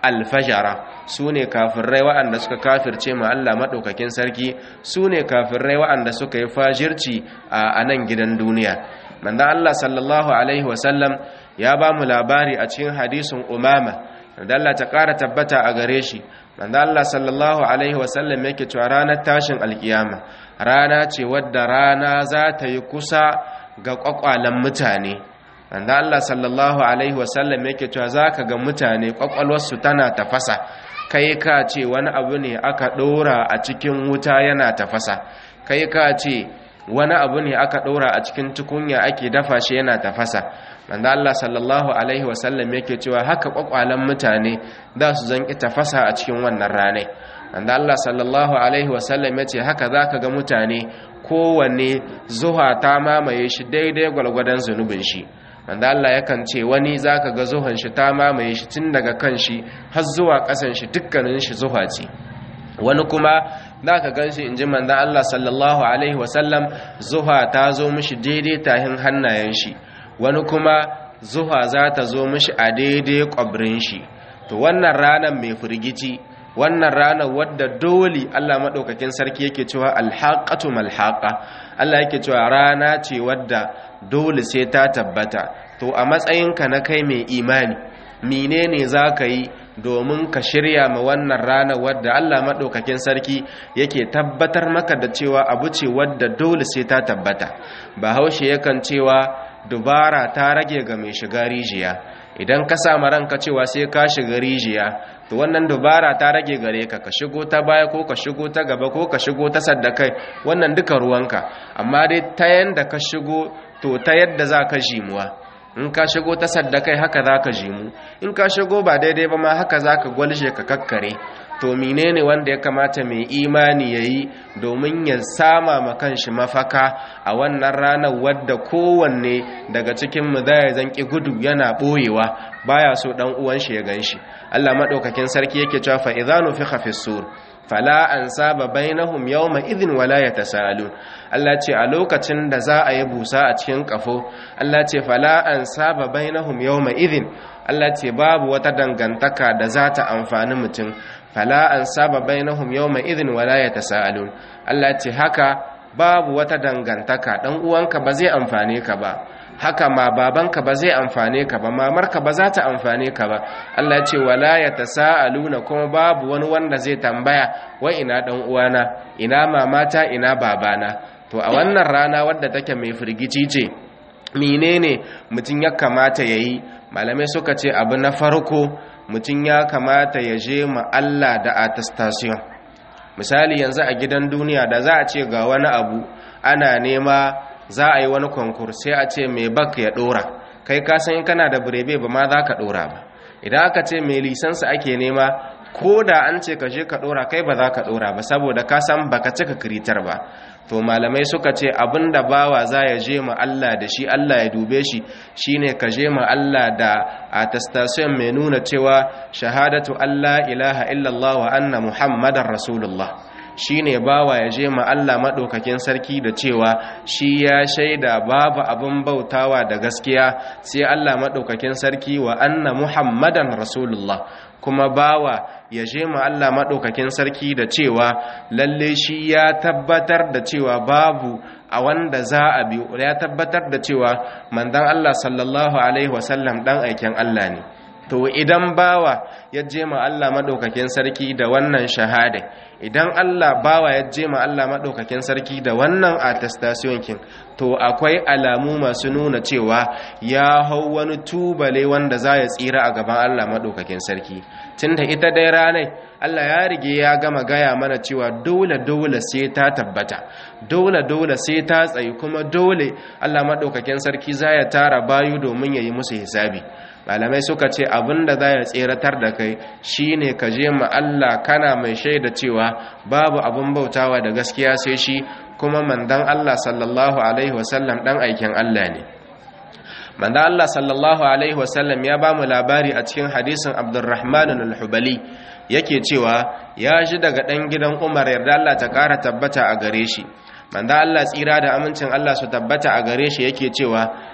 A: alfajara su ne kafirai waɗanda suka kafirce ma Allah maɗaukakin sarki su ne kafirai waɗanda suka yi fajirci a nan gidan duniya manzan Allah sallallahu alaihi wasallam ya ba mu labari a cikin hadisin umama da Allah ta ƙara tabbata a gare shi manzan Allah sallallahu alaihi wasallam yake cewa ranar tashin alkiyama rana ce wadda rana za ta yi kusa ga ƙwaƙwalen mutane wanda Allah sallallahu alaihi wasallam yake cewa zaka ga mutane kwakwalwarsu tana tafasa kai ka ce wani abu ne aka ɗora a cikin wuta yana tafasa kai ka ce wani abu ne aka ɗora a cikin tukunya ake dafa shi yana tafasa wanda Allah sallallahu alaihi wasallam yake cewa haka kwakwalen mutane za su zanki tafasa a cikin wannan ranai wanda Allah sallallahu alaihi wasallam ya ce haka zaka ga mutane kowanne zuha ta mamaye shi daidai gwalgwadon zunubin shi wanda Allah yakan ce wani zaka ga zuhan shi ta mamaye shi tun daga kan shi har zuwa ƙasan shi dukkanin shi zuha ce wani kuma zaka gan shi inji manzon Allah sallallahu alaihi wasallam zuha ta zo mishi daidai tahin hannayen shi wani kuma zuha za ta zo mishi a daidai kwabrin shi to wannan ranar mai firgici wannan ranar wadda dole Allah maɗaukakin sarki yake cewa alhaƙatu malhaƙa Allah yake cewa rana ce wadda dole sai ta tabbata to a matsayinka na kai mai imani menene za ka yi domin ka shirya ma wannan ranar wadda Allah maɗaukakin sarki yake tabbatar maka da cewa abu ce wadda dole sai ta tabbata bahaushe yakan cewa dubara ta rage ga mai shiga rijiya idan ka samu ranka cewa sai ka shiga rijiya to wannan dubara ta rage gare ka ka shigo ta baya ko ka shigo ta gaba ko ka shigo ta saddakai wannan duka ruwanka amma dai ta yanda ka shigo to ta yadda za ka jimuwa in ka shigo ta saddakai haka za ka jimu in ka shigo ba daidai ba ma haka za ka gwalje ka kakkare to menene wanda ya kamata mai imani ya yi domin ya sama ma kanshi mafaka a wannan ranar wadda kowanne daga cikin mu za ya zanki gudu yana ɓoyewa baya so ɗan uwan shi ya gan shi allah maɗaukakin sarki yake cewa fa idza nufikha fi sur fala ansaba bainahum yawma idhin wala yatasalun Allah ce a lokacin da za a yi busa a cikin kafo Allah ce fala ansaba bainahum yawma idhin Allah ce babu wata dangantaka da za ta amfani mutum fala ansaba bainahum yawma idhin wala yatasalun Allah ce haka babu wata dangantaka dan uwanka ba zai amfane ka ba haka ma babanka ba zai amfane ka ba mamarka ba za ta amfane ka ba Allah ce wala yatasaaluna kuma babu wani wanda zai tambaya wa ina dan uwana ina mamata ina babana to a wannan rana wadda take mai firgici ce menene mutum ya kamata yayi malamai suka ce abu na farko mutum ya kamata ya je ma Allah da attestation misali yanzu a gidan duniya da za a ce ga wani abu ana nema za a yi wani konkur sai a ce mai bak ya dora kai ka san kana da birebe ba ma za ka dora ba idan aka ce mai lisansa ake nema ko da an ce ka je ka dora kai ba za ka dora ba saboda ka san baka cika kiritar ba to malamai suka ce abinda bawa za ya je ma Allah da shi Allah ya dube shi shine ka je ma Allah da attestation mai nuna cewa shahadatu Allah ilaha illallah wa anna muhammadar rasulullah shine bawa ya je ma Allah maɗaukakin sarki da cewa shi ya shaida babu abin bautawa da gaskiya sai Allah maɗaukakin sarki wa anna muhammadan rasulullah kuma bawa ya je ma Allah maɗaukakin sarki da cewa lalle shi ya tabbatar da cewa babu a wanda za a bi ya tabbatar da cewa mandan Allah sallallahu alaihi wasallam dan aikin Allah ne to idan bawa ya je ma Allah maɗaukakin sarki da wannan shahada idan Allah bawa ya je ma Allah maɗaukakin sarki da wannan attestation kin to akwai alamu masu nuna cewa ya hau wani tubale wanda za ya tsira a gaban Allah maɗaukakin sarki tunda ita dai ranai Allah ya rige ya gama gaya mana cewa dole dole sai ta tabbata dole dole sai ta tsayi kuma dole Allah maɗaukakin sarki za ya tara bayu domin ya yi musu hisabi malamai suka ce abinda za ya tseratar da kai shine ka je ma Allah kana mai shaida cewa babu abin bautawa da gaskiya sai shi kuma mandan Allah sallallahu alaihi wasallam dan aikin Allah ne mandan Allah sallallahu alaihi wasallam ya ba mu labari a cikin hadisin Abdurrahman al-Hubali yake cewa ya ji daga dan gidan Umar yarda Allah ta kara tabbata a gare shi manzo Allah tsira da amincin Allah su tabbata a gare shi yake cewa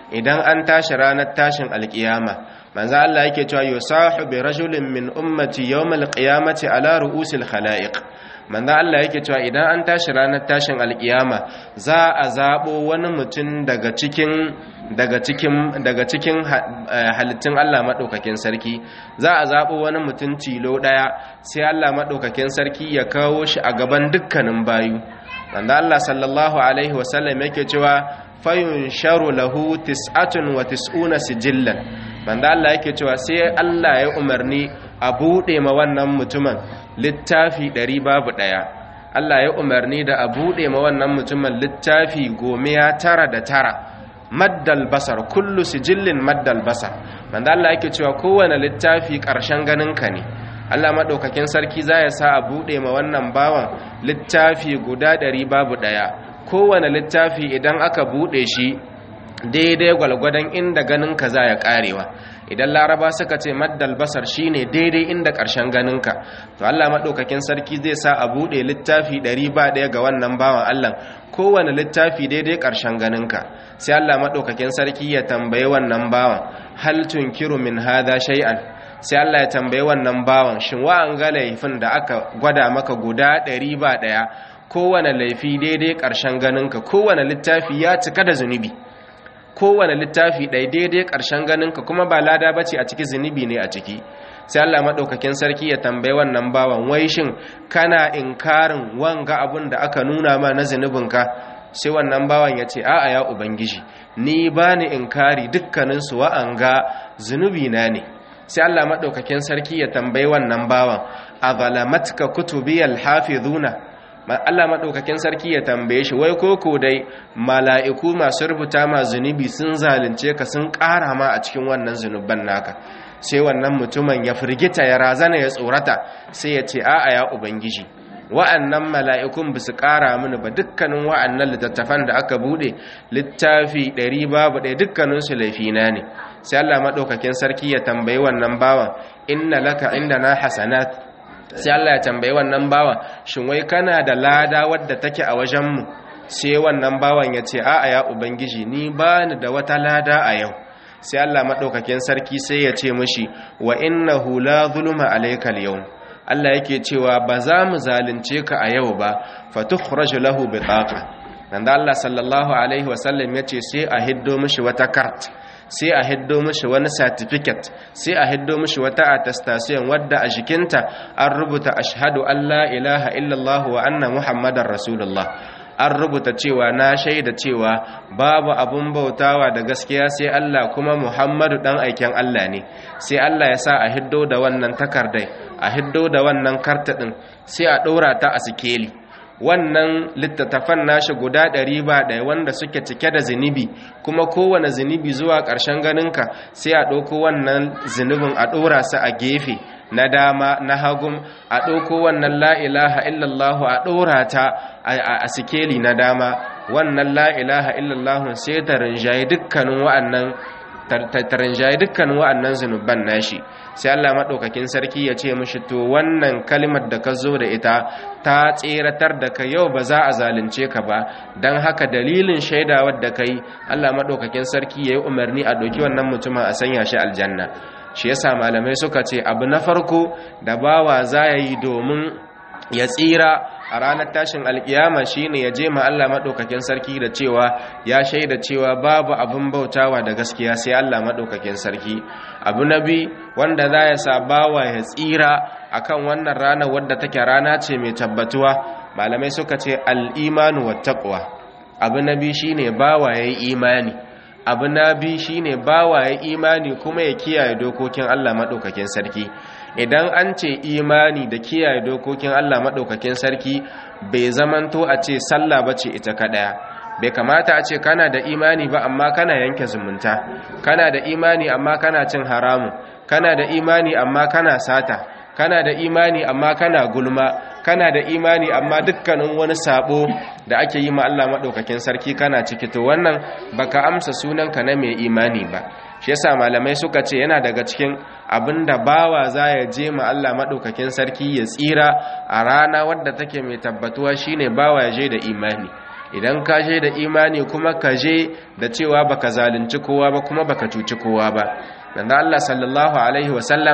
A: idan an tashi ranar tashin alkiyama manzo Allah yake cewa yusahu bi rajulin min ummati yawmal qiyamati ala ru'usil khalaiq manzo Allah yake cewa idan an tashi ranar tashin alkiyama za a zabo wani mutum daga cikin daga cikin daga cikin halittun Allah madaukakin sarki za a zabo wani mutum tilo daya sai Allah madaukakin sarki ya kawo shi a gaban dukkanin bayu manzo Allah sallallahu alaihi wasallam yake cewa fayunsharu lahu tis'atun wa tis'una sijillan manzo Allah yake cewa sai Allah ya umarni a bude ma wannan mutumin littafi ɗari babu ɗaya Allah ya umarni da a bude ma wannan mutumin littafi gomiya tara da tara maddal basar kullu sijillin maddal basar manzo Allah yake cewa kowane littafi ƙarshen ganin ka ne Allah madaukakin sarki za ya sa a bude ma wannan bawan littafi guda ɗari babu ɗaya kowane littafi idan aka bude shi daidai gwalgwadon inda ganin ka za ya karewa idan laraba suka ce maddal basar shine daidai inda ƙarshen ganinka to Allah maɗaukakin sarki zai sa a buɗe littafi ɗari ba ɗaya ga wannan bawan Allah kowane littafi daidai ƙarshen ganinka sai Allah maɗaukakin sarki ya tambaye wannan bawan hal tunkiru min hadha shay'an sai Allah ya tambaye wannan bawan shin wa an ga laifin da aka gwada maka guda ɗari ba ɗaya kowane laifi daidai ƙarshen ganinka kowane littafi ya cika da zunubi kowane littafi ɗai daidai ƙarshen ganinka kuma ba lada ba ce a ciki zunubi ne a ciki sai Allah maɗaukakin sarki ya tambayi wannan bawan wai shin kana inkarin wanga abun da aka nuna ma na zunubinka sai wannan bawan ya ce a'a ya ubangiji ni ba ni inkari dukkaninsu wa'anga zunubi na ne sai Allah maɗaukakin sarki ya tambayi wannan bawan a zalamatka kutubiyal hafizuna Allah maɗaukakin sarki ya tambaye shi wai koko dai mala'iku masu rubuta ma zunubi sun zalunce ka sun ƙara ma a cikin wannan zunuban naka sai wannan mutumin ya firgita ya razana ya tsorata sai ya ce a'a ya ubangiji wa'annan mala'ikun ba su ƙara mini ba dukkanin wa'annan littattafan da aka buɗe littafi ɗari babu ɗaya dukkaninsu laifina ne sai Allah maɗaukakin sarki ya tambayi wannan bawan inna laka inda na hasanat sai Allah ya tambayi wannan bawan shin wai kana da lada wadda take a wajenmu sai wannan bawan ya ce a'a ya ubangiji ni ba ni da wata lada a yau sai Allah maɗaukakin sarki sai ya ce mishi wa innahu la zulma alaykal yawm Allah yake cewa ba za mu zalunce ka a yau ba fatukhraju lahu bitaqa nan da Allah sallallahu alaihi wasallam ya ce sai a hiddo mishi wata kart sai a hiddo mishi wani certificate sai a hiddo mishi wata attestation wadda a jikinta an rubuta ashhadu an la ilaha illallah wa anna muhammadar rasulullah an rubuta cewa na shaida cewa babu abun bautawa da gaskiya sai Allah kuma Muhammadu dan aiken Allah ne sai Allah ya sa a hiddo da wannan takardai a hiddo da wannan karta din sai a ɗora ta a sikeli wannan littattafan nashi guda ɗari ba ɗaya wanda suke cike da zunubi kuma kowane zunubi zuwa ƙarshen ganinka sai a ɗauko wannan zunubin a ɗora su a gefe na dama na hagun a ɗauko wannan la'ilaha illallahu a ɗora ta a sikeli na dama wannan la'ilaha illallahu sai ta rinjaye dukkanin wa'annan tarinjaye dukkanin wa'annan zunuban nashi sai Allah maɗaukakin sarki ya ce mishi to wannan kalimar da ka zo da ita ta tseratar da ka yau ba za a zalunce ka ba don haka dalilin shaidawar da ka yi Allah maɗaukakin sarki ya yi umarni a ɗauki wannan mutumin a sanya shi aljanna shi yasa malamai suka ce abu na farko da bawa za ya yi domin ya tsira a ranar tashin alkiyama shine ya je ma Allah madaukakin sarki da cewa ya shaida cewa babu abin bautawa da gaskiya sai Allah madaukakin sarki abu nabi wanda za ya sa bawa ya tsira akan wannan rana wadda take rana ce mai tabbatuwa malamai suka ce al-imanu wattaqwa abu nabi shine bawa yayi imani abu nabi shine bawa ya imani kuma ya kiyaye dokokin Allah madaukakin sarki idan an ce imani da kiyaye dokokin Allah maɗaukakin sarki bai zamanto a ce sallah ba ce ita kaɗaya bai kamata a ce kana da imani ba amma kana yanke zumunta kana da imani amma kana cin haramu kana da imani amma kana sata kana da imani amma kana gulma kana da imani amma dukkanin wani sabo da ake yi ma Allah maɗaukakin sarki kana ciki to wannan baka amsa sunanka na mai imani ba shi yasa malamai suka ce yana daga cikin abinda bawa za ya je ma Allah maɗaukakin sarki ya tsira a rana wadda take mai tabbatuwa shine bawa ya je da imani idan ka je da imani kuma ka je da cewa baka zalunci kowa ba kuma baka cuci kowa ba manzo Allah sallallahu alaihi wasallam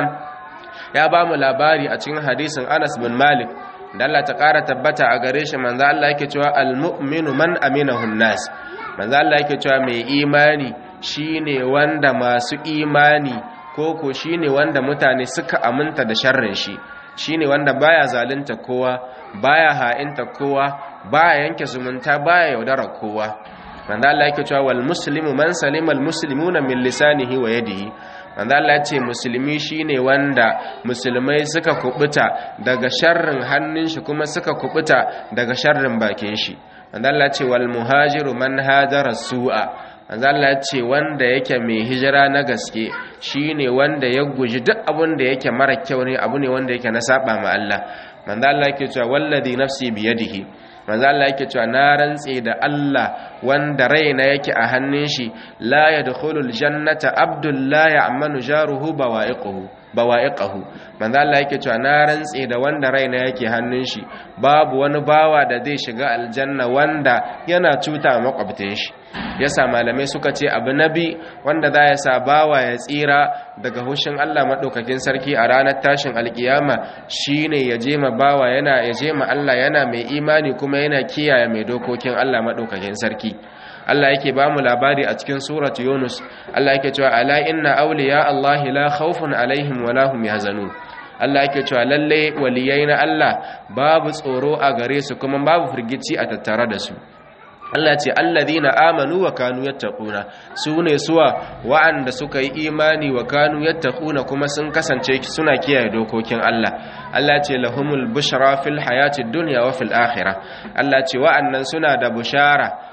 A: ya ba mu labari a cikin hadisin Anas bin Malik da Allah ta ƙara tabbata a gare shi manzo Allah yake cewa al-mu'minu man aminahu nas manzo Allah yake cewa mai imani shine wanda masu imani ko ko shine wanda mutane suka aminta da sharrin shi shine wanda baya zalunta kowa baya ha'inta kowa baya yanke zumunta baya yaudara kowa manzo Allah yake cewa wal muslimu man salima al muslimuna min lisanihi wa yadihi manzo Allah ya ce musulmi shine wanda musulmai suka kubuta daga sharrin hannun shi kuma suka kubuta daga sharrin bakin shi manzo Allah ya ce wal muhajiru man hajara su'a manzo Allah ya ce wanda yake mai hijira na gaske shine wanda ya guji duk abin da yake mara kyau ne abu ne wanda yake na saba ma Allah manzo Allah yake cewa wallazi nafsi biyadihi manzo Allah yake cewa na rantse da Allah wanda raina yake a hannun shi la yadkhulul jannata abdul la ya'manu jaruhu bawa'iquhu bawa'iqahu manzo Allah yake cewa na rantse da wanda raina yake hannun shi babu wani bawa da zai shiga aljanna wanda yana cuta makwabtin shi yasa malamai suka ce abu nabi wanda za ya sa bawa ya tsira daga hushin Allah madaukakin sarki a ranar tashin alkiyama shine ya je ma bawa yana ya je ma Allah yana mai imani kuma yana kiyaye mai dokokin Allah madaukakin sarki Allah yake ba mu labari a cikin suratu Yunus Allah yake cewa ala inna awliya Allah la khawfun alaihim wa lahum yahzanun Allah yake cewa lalle waliyai na Allah babu tsoro a gare su kuma babu firgici a tattare da su Allah ce alladhina amanu wa kanu yattaquna sune suwa wa'anda suka yi imani wa kanu yattaquna kuma sun kasance suna kiyaye dokokin Allah Allah ce lahumul bushra fil hayati dunya wa fil akhirah Allah ce wa'annan suna da bushara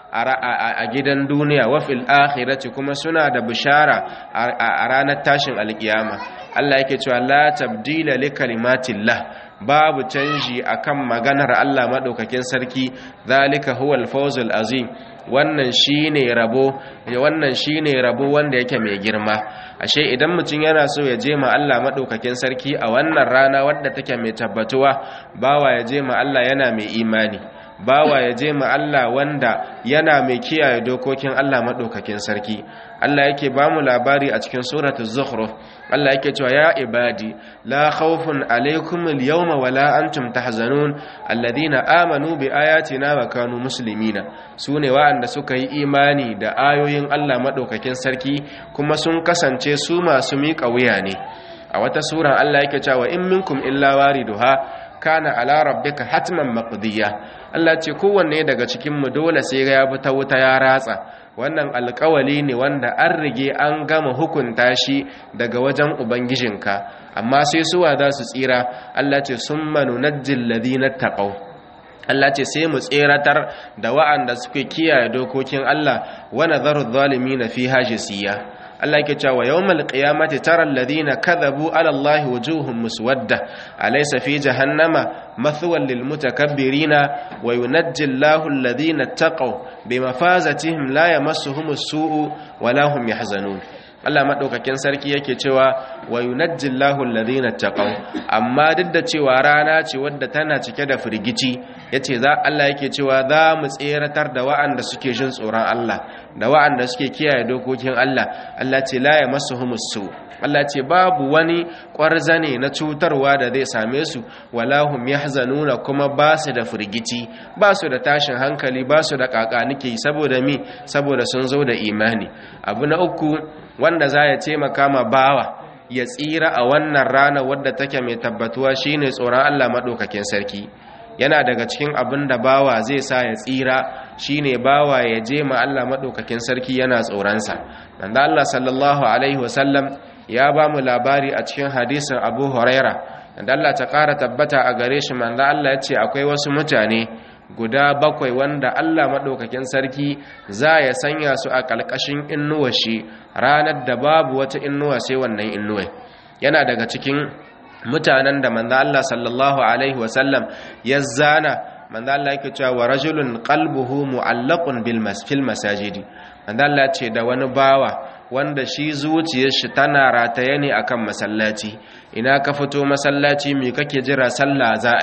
A: a gidan duniya wa fil akhirati kuma suna da bishara a ranar tashin alkiyama Allah yake cewa la tabdila li kalimatillah babu canji akan maganar Allah madaukakin sarki zalika huwal fawzul azim wannan shine rabo wannan shine rabo wanda yake mai girma ashe idan mutum yana so ya je ma Allah madaukakin sarki a wannan rana wadda take mai tabbatuwa bawa ya je ma Allah yana mai imani bawa ya je ma Allah wanda yana mai kiyaye dokokin Allah madaukakin sarki Allah yake ba mu labari a cikin suratul zukhruf Allah yake cewa ya ibadi la khawfun alaykum al-yawma wala antum tahzanun alladhina amanu bi ayatina wa kanu muslimina sune wa'anda suka yi imani da ayoyin Allah madaukakin sarki kuma sun kasance su masu miƙa wuya ne a wata sura Allah yake cewa in minkum illa wariduha kana ala rabbika hatman maqdiya Allah ce kowanne daga cikin mu dole sai ya bi ta wuta ya ratsa wannan alƙawali ne wanda an rige an gama hukunta shi daga wajen ubangijinka amma sai suwa za su tsira Allah ce summa nunajjil ladina taqaw Allah ce sai mu tseratar da wa'anda suke kiyaye dokokin Allah wa nadharu na fiha jisiya Allah yake cewa yawmal qiyamati tara alladhina kadhabu ala Allahi wujuhum muswadda alaysa fi jahannama mathwan lil mutakabbirina wa yunajji Allahu alladhina taqaw bimafazatihim la yamassuhum as-su'u wa la hum yahzanun Allah madaukakin sarki yake cewa wa yunajji Allahu alladhina taqaw amma duk da cewa rana ce wadda tana cike da firgici yace za Allah yake cewa za mu tseratar da wa'anda suke jin tsoron Allah da wa'anda suke kiyaye dokokin Allah Allah ce la yamassuhumus su Allah ce babu wani ƙwarzane na cutarwa da zai same su walahum yahzanuna kuma ba su da firgici ba su da tashin hankali ba su da kakanike saboda mi saboda sun zo da imani abu na uku wanda za ya taimaka ma bawa ya tsira a wannan rana wadda take mai tabbatuwa shine tsoron Allah madaukakin sarki yana daga cikin abin da bawa zai sa ya tsira shine bawa ya je ma Allah madaukakin sarki yana tsoronsa manzo Allah sallallahu alaihi wasallam ya ba mu labari a cikin hadisin Abu Huraira da Allah ta ƙara tabbata a gare shi manzo Allah ya ce akwai wasu mutane guda bakwai wanda Allah maɗaukakin sarki za ya sanya su a ƙalƙashin innuwa shi ranar da babu wata innuwa sai wannan innuwa yana daga cikin mutanen da manzo Allah sallallahu alaihi wasallam ya zana manzo Allah yake cewa wa rajulun qalbuhu mu'allaqun bil masfil masajidi manzo Allah ce da wani bawa wanda shi zuciyar shi tana rataye ne akan masallaci ina ka fito masallaci me kake jira sallah za a yi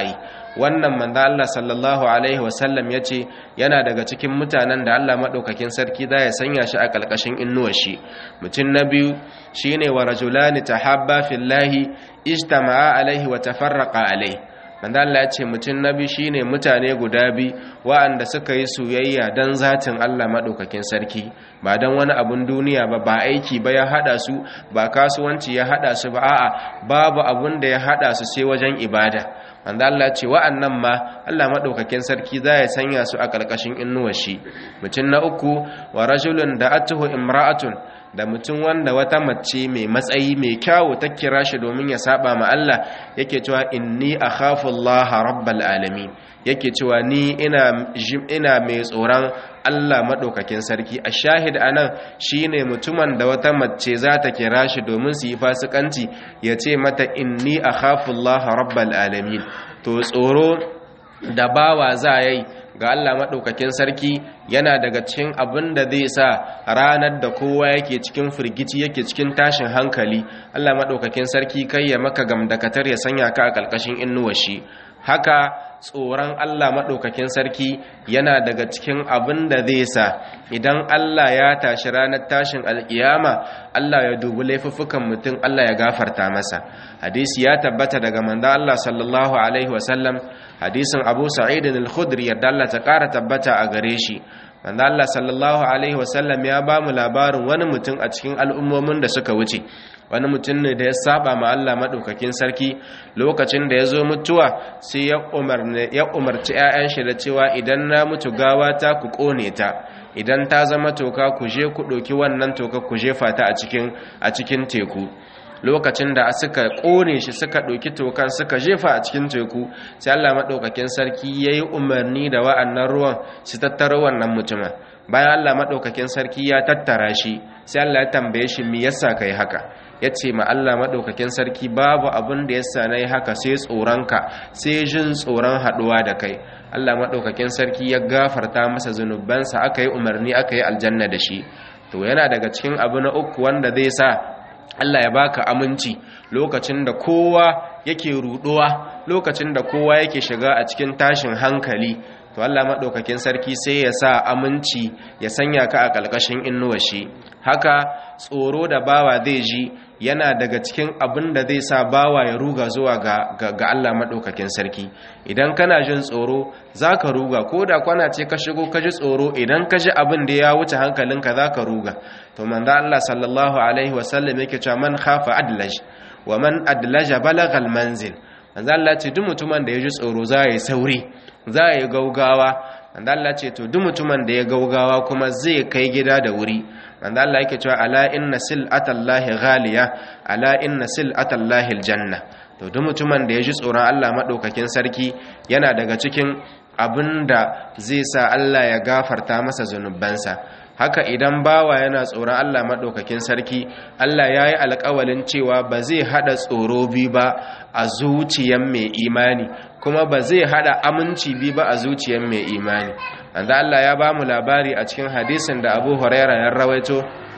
A: wannan manzo Allah sallallahu alaihi wasallam yace yana daga cikin mutanen da Allah madaukakin sarki za ya sanya shi a kalkashin innuwar shi mutum na biyu shine wa rajulani tahabba fillahi ijtama'a alaihi wa tafarraqa alaihi manzo Allah ya ce mutum nabi shine mutane guda bi wa'anda suka yi soyayya dan zatin Allah madaukakin sarki ba dan wani abun duniya ba ba aiki ba ya hada su ba kasuwanci ya hada su ba a'a babu abun da ya hada su sai wajen ibada manzo Allah ya ce wa'annan ma Allah madaukakin sarki za ya sanya su a karkashin innuwar shi mutum na uku wa rajulun da atuhu imra'atun da mutum wanda wata mace mai matsayi mai kyawu ta kira shi domin ya saba ma Allah yake cewa inni akhafu Allah rabbal alamin yake cewa ni ina ina mai tsoron Allah madaukakin sarki a shahid anan shine mutumin da wata mace za ta kira shi domin su yi fasikanci ya ce mata inni akhafu Allah rabbal alamin to tsoro da bawa za yi ga Allah maɗaukakin sarki yana daga cikin abin da zai sa ranar da kowa yake cikin firgici yake cikin tashin hankali Allah maɗaukakin sarki kai ya maka gamdakatar ya sanya ka a ƙarƙashin innuwa shi haka tsoron Allah maɗaukakin sarki yana daga cikin abin da zai sa idan Allah ya tashi ranar tashin alƙiyama Allah ya dubi laifuffukan mutum Allah ya gafarta masa hadisi ya tabbata daga manzo Allah sallallahu alaihi wasallam hadisin Abu Sa'id al-Khudri yadda Allah ta ƙara tabbata a gare shi manzo Allah sallallahu alaihi wasallam ya ba mu labarin wani mutum a cikin al'ummomin da suka wuce wani mutum ne da ya saba ma Allah madaukakin sarki lokacin da ya zo mutuwa sai ya umarni ya umarci ƴaƴan shi da cewa idan na mutu gawa ta ku kone ta idan ta zama toka ku je ku ɗauki wannan toka ku jefa ta a cikin a cikin teku lokacin da suka kone shi suka ɗauki tokan suka jefa a cikin teku sai Allah maɗaukakin sarki ya yi umarni da wa'annan ruwan su tattara wannan mutumin bayan Allah maɗaukakin sarki ya tattara shi sai Allah ya tambaye shi me yasa kai haka ya ce ma Allah maɗaukakin sarki babu abin da yasa na yi haka sai tsoronka sai jin tsoron haɗuwa da kai Allah maɗaukakin sarki ya gafarta masa zunubansa aka yi umarni aka yi aljanna da shi to yana daga cikin abu na uku wanda zai sa Allah ya baka aminci lokacin da kowa yake ruduwa lokacin da kowa yake shiga a cikin tashin hankali to Allah madaukakin sarki sai ya sa aminci ya sanya ka a kalkashin innuwar shi haka tsoro da bawa zai ji yana daga cikin abin da zai sa bawa ya ruga zuwa ga, ga, ga Allah madaukakin sarki idan kana jin tsoro zaka ruga ko da kwana ce ka shigo ka ji tsoro idan ka ji abin da ya wuce hankalinka zaka ruga to manzo Allah sallallahu alaihi wasallam yake cewa man khafa adlaj wa man adlaja balagha almanzil manzo Allah ce duk mutumin da ya ji tsoro za ya yi sauri za ya yi gaugawa manzo Allah ce to duk mutumin da ya gaugawa kuma zai kai gida da wuri manzo Allah yake cewa ala inna sil'atallahi ghaliya ala inna sil'atallahi aljanna to duk mutumin da ya ji tsoron Allah madaukakin sarki yana daga cikin abinda zai sa Allah ya gafarta masa zunubansa haka idan bawa yana tsoron Allah maɗaukakin sarki Allah ya yi alƙawalin cewa ba zai haɗa tsoro bi ba a zuciyan mai imani kuma ba zai haɗa aminci bi ba a zuciyan mai imani manzo Allah ya ba mu labari a cikin hadisin da Abu Huraira ya rawaito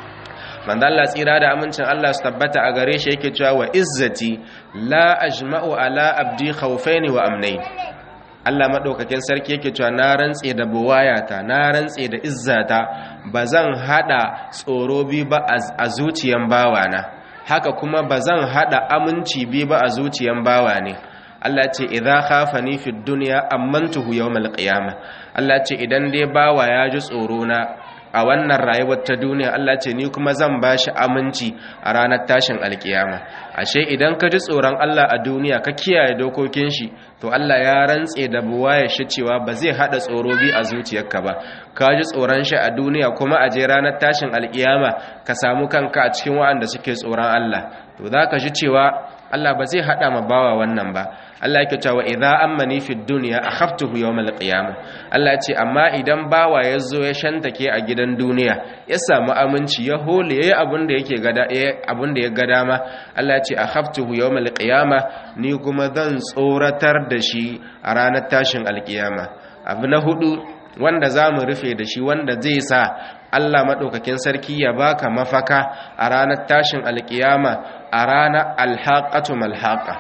A: manzo Allah tsira da amincin Allah su tabbata a gare shi yake cewa wa izzati la ajma'u ala abdi khawfaini wa amnain Allah maɗaukakin sarki yake cewa na rantse da buwayata na rantse da izzata ba zan haɗa tsoro bi ba a zuciyan bawana haka kuma ba zan haɗa aminci bi ba a zuciyan bawa ne Allah ce idza khafani fid dunya amantuhu yawmal qiyamah Allah ce idan dai bawa ya ji tsoro na a wannan rayuwar ta duniya Allah ce ni kuma zan bashi aminci a ranar tashin alkiyama ashe idan ka ji tsoron Allah a duniya ka kiyaye dokokin shi to Allah ya rantse da buwaye shi cewa ba zai hada tsoro bi a zuciyarka ba ka ji tsoron shi a duniya kuma a je ranar tashin alkiyama ka samu kanka a cikin waɗanda suke tsoron Allah to za ka ji cewa Allah ba zai hada ma bawa wannan ba Allah yake cewa idza ammani fid dunya akhaftuhu yawmal qiyamah Allah ce amma idan bawa ya zo ya shantake a gidan duniya ya samu aminci ya hole yayi abin da yake gada abin da ya ga dama Allah ce akhaftuhu yawmal qiyamah ni kuma zan tsoratar da shi a ranar tashin alkiyama abu na hudu wanda za mu rufe da shi wanda zai sa Allah maɗaukakin sarki ya baka mafaka a ranar tashin alkiyama a ranar alhaƙatu malhaƙa a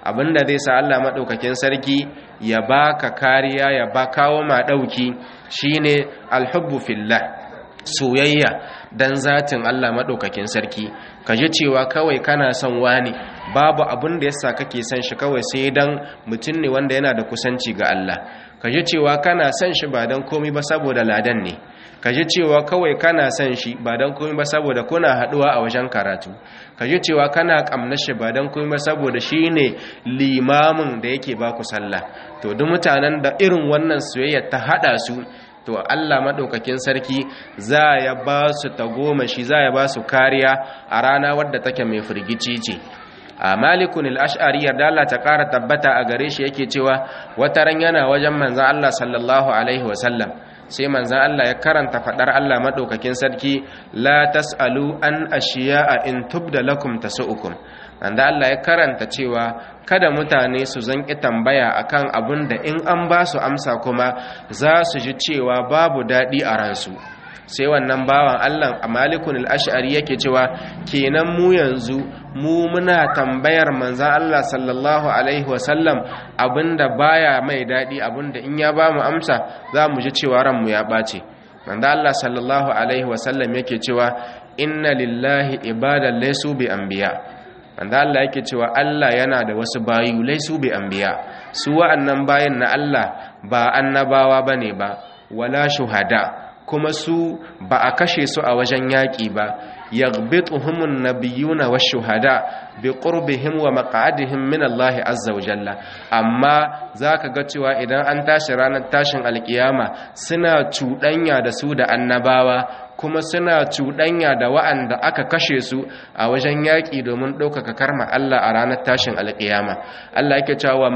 A: abinda zai sa Allah madaukakin sarki ya baka kariya ya ba kawo ma dauki shine alhubbu fillah soyayya dan zatin Allah madaukakin sarki kaje cewa kawai kana son wani babu abin da yasa kake son shi kawai sai dan mutum ne wanda yana da kusanci ga Allah kaje cewa kana son shi ba dan komai ba saboda ladan ne kaje cewa kawai kana son shi ba dan komai ba saboda kuna haduwa a wajen karatu kaje cewa kana kamnar shi ba dan komai ba saboda shine limamin da yake baku sallah to duk mutanen da irin wannan soyayya ta hada su to Allah maɗaukakin sarki za ya ba su tagomashi za ya ba su kariya a rana wadda take mai firgici ce a malikun al'ash'ari yarda Allah ta ƙara tabbata a gare shi yake cewa wata ran yana wajen manzan Allah sallallahu alaihi wasallam sai manzan Allah ya karanta faɗar Allah maɗaukakin sarki la tas'alu an ashiya in tubda lakum tasu'ukum wanda Allah ya karanta cewa kada mutane su zanki tambaya akan abin da in an ba su amsa kuma za su ji cewa babu daɗi a ransu sai wannan bawan Allah a malikun al'ashari yake cewa kenan mu yanzu mu muna tambayar manzan Allah sallallahu alaihi wasallam abinda baya mai daɗi abinda in ya ba mu amsa za mu ji cewa ranmu ya ɓace manzan Allah sallallahu alaihi wasallam yake cewa inna lillahi ibadan laysu bi anbiya wanda Allah yake cewa Allah yana da wasu bayu laisu bi anbiya su wa'annan bayin na Allah ba annabawa bane ba wala shuhada kuma su ba a kashe su a wajen yaƙi ba yaghbituhumun nabiyuna wash-shuhada bi qurbihim wa maq'adihim min Allah azza wa jalla amma zaka ga cewa idan an tashi ranar tashin alkiyama suna cuɗanya da su da annabawa kuma suna cuɗanya da wa'anda aka kashe su a wajen yaƙi domin ɗaukaka karma Allah a ranar tashin alƙiyama Allah yake cewa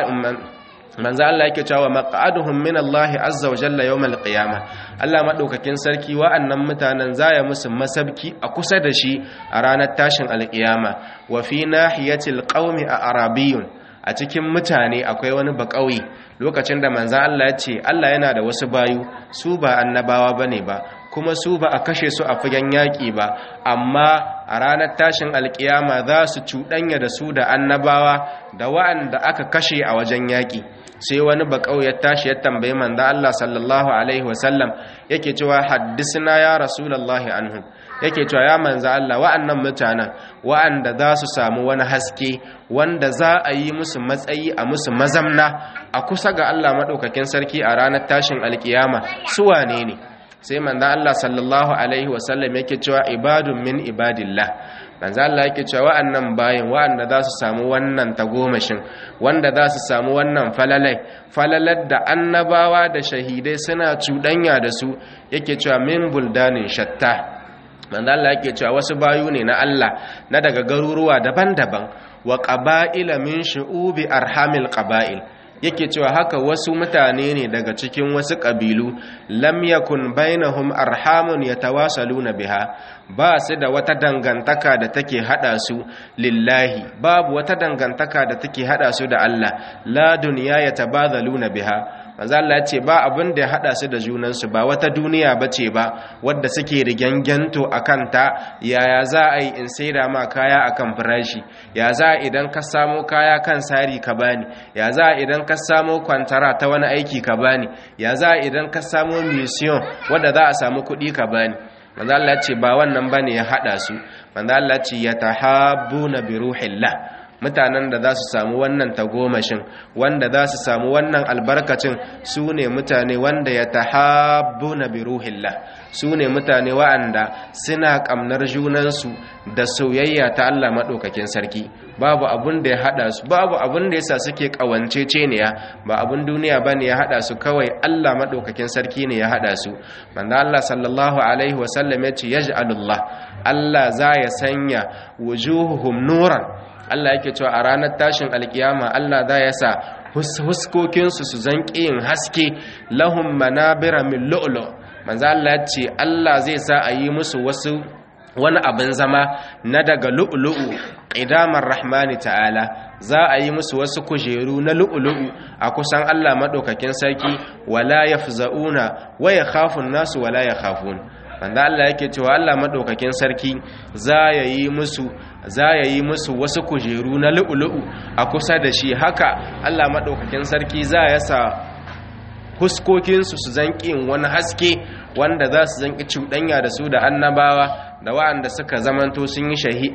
A: manzo Allah yake cewa maq'aduhum min Allah azza wa jalla yawm al-qiyama Allah madaukakin sarki wa'annan mutanen zaya musu masabki a kusa da shi a ranar tashin alƙiyama wa fi nahiyatil qaumi a arabiyyun a cikin mutane akwai wani bakauye lokacin da manzo Allah ya ce Allah yana da wasu bayu su ba annabawa bane ba kuma su ba a kashe su a fagen yaƙi ba amma a ranar tashin alƙiyama za su cuɗanya da su da annabawa da wa'anda aka kashe a wajen yaƙi sai wani bakau ya tashi ya tambayi manzo Allah sallallahu alaihi wasallam yake cewa haddisna ya rasulullahi anhum yake cewa ya manzo Allah wa'annan mutanen wa'anda za su samu wani haske wanda za a yi musu matsayi a musu mazamna a kusa ga Allah madaukakin sarki a ranar tashin alƙiyama su wane ne sai manzo Allah sallallahu alaihi wasallam yake cewa ibadun min ibadillah manzo Allah yake cewa wa'annan bayin wa'anda za su samu wannan tagomashin wanda za su samu wannan falalai falalar da annabawa da shahidai suna cuɗanya da su yake cewa min buldanin shatta manzo Allah yake cewa wasu bayu ne na Allah na daga garuruwa daban-daban wa qaba'ila min shu'ubi arhamil qaba'il yake cewa haka wasu mutane ne daga cikin wasu ƙabilu lam yakun bainahum arhamun yatawasaluna biha ba su da wata dangantaka da take hada su lillahi babu wata dangantaka da take hada su da Allah la dunya yatabadhaluna biha manzo Allah ya ce ba abin da ya hada su da junan su ba wata duniya bace ba wadda suke rigangento akan ta yaya za a yi in saida ma kaya akan farashi ya za idan ka samo kaya kan sari ka bani ya za idan ka samo kwantara ta wani aiki ka bani ya za idan ka samo mission wadda za a samu kuɗi ka bani manzo Allah ce ba wannan bane ya hada su manzo Allah ce yatahabbuna bi ruhillah mutanen da za su samu wannan tagomashin wanda za su samu wannan albarkacin su ne mutane wanda ya tahabbuna bi ruhillah su ne mutane wa'anda suna kamnar junansu da soyayya ta Allah maɗaukakin sarki babu abun da ya haɗa su babu abun da yasa suke ƙawanceceniya ba abun duniya ba ne ya haɗa su kawai Allah maɗaukakin sarki ne ya haɗa su manzo Allah sallallahu alaihi wasallam ya ce yaj'alullah Allah za ya sanya wujuhuhum nuran Allah yake cewa a ranar tashin alkiyama Allah za ya sa huskokinsu su zanƙi yin haske lahum manabira min lu'lu manzo Allah ya ce Allah zai sa a yi musu wasu wani abin zama na daga lu'lu'u idamar rahmani ta'ala za a yi musu wasu kujeru na lu'lu'u a kusan Allah madaukakin sarki wala yafza'una wa yakhafun nasu wala yakhafun wanda Allah yake cewa Allah madaukakin sarki za ya yi musu za ya yi musu wasu kujeru na lu'ulu'u a kusa da shi haka Allah madaukakin sarki za ya sa huskokinsu su zanƙi wani haske wanda za su zanƙi cuɗanya da su da annabawa da wa'anda suka zamanto sun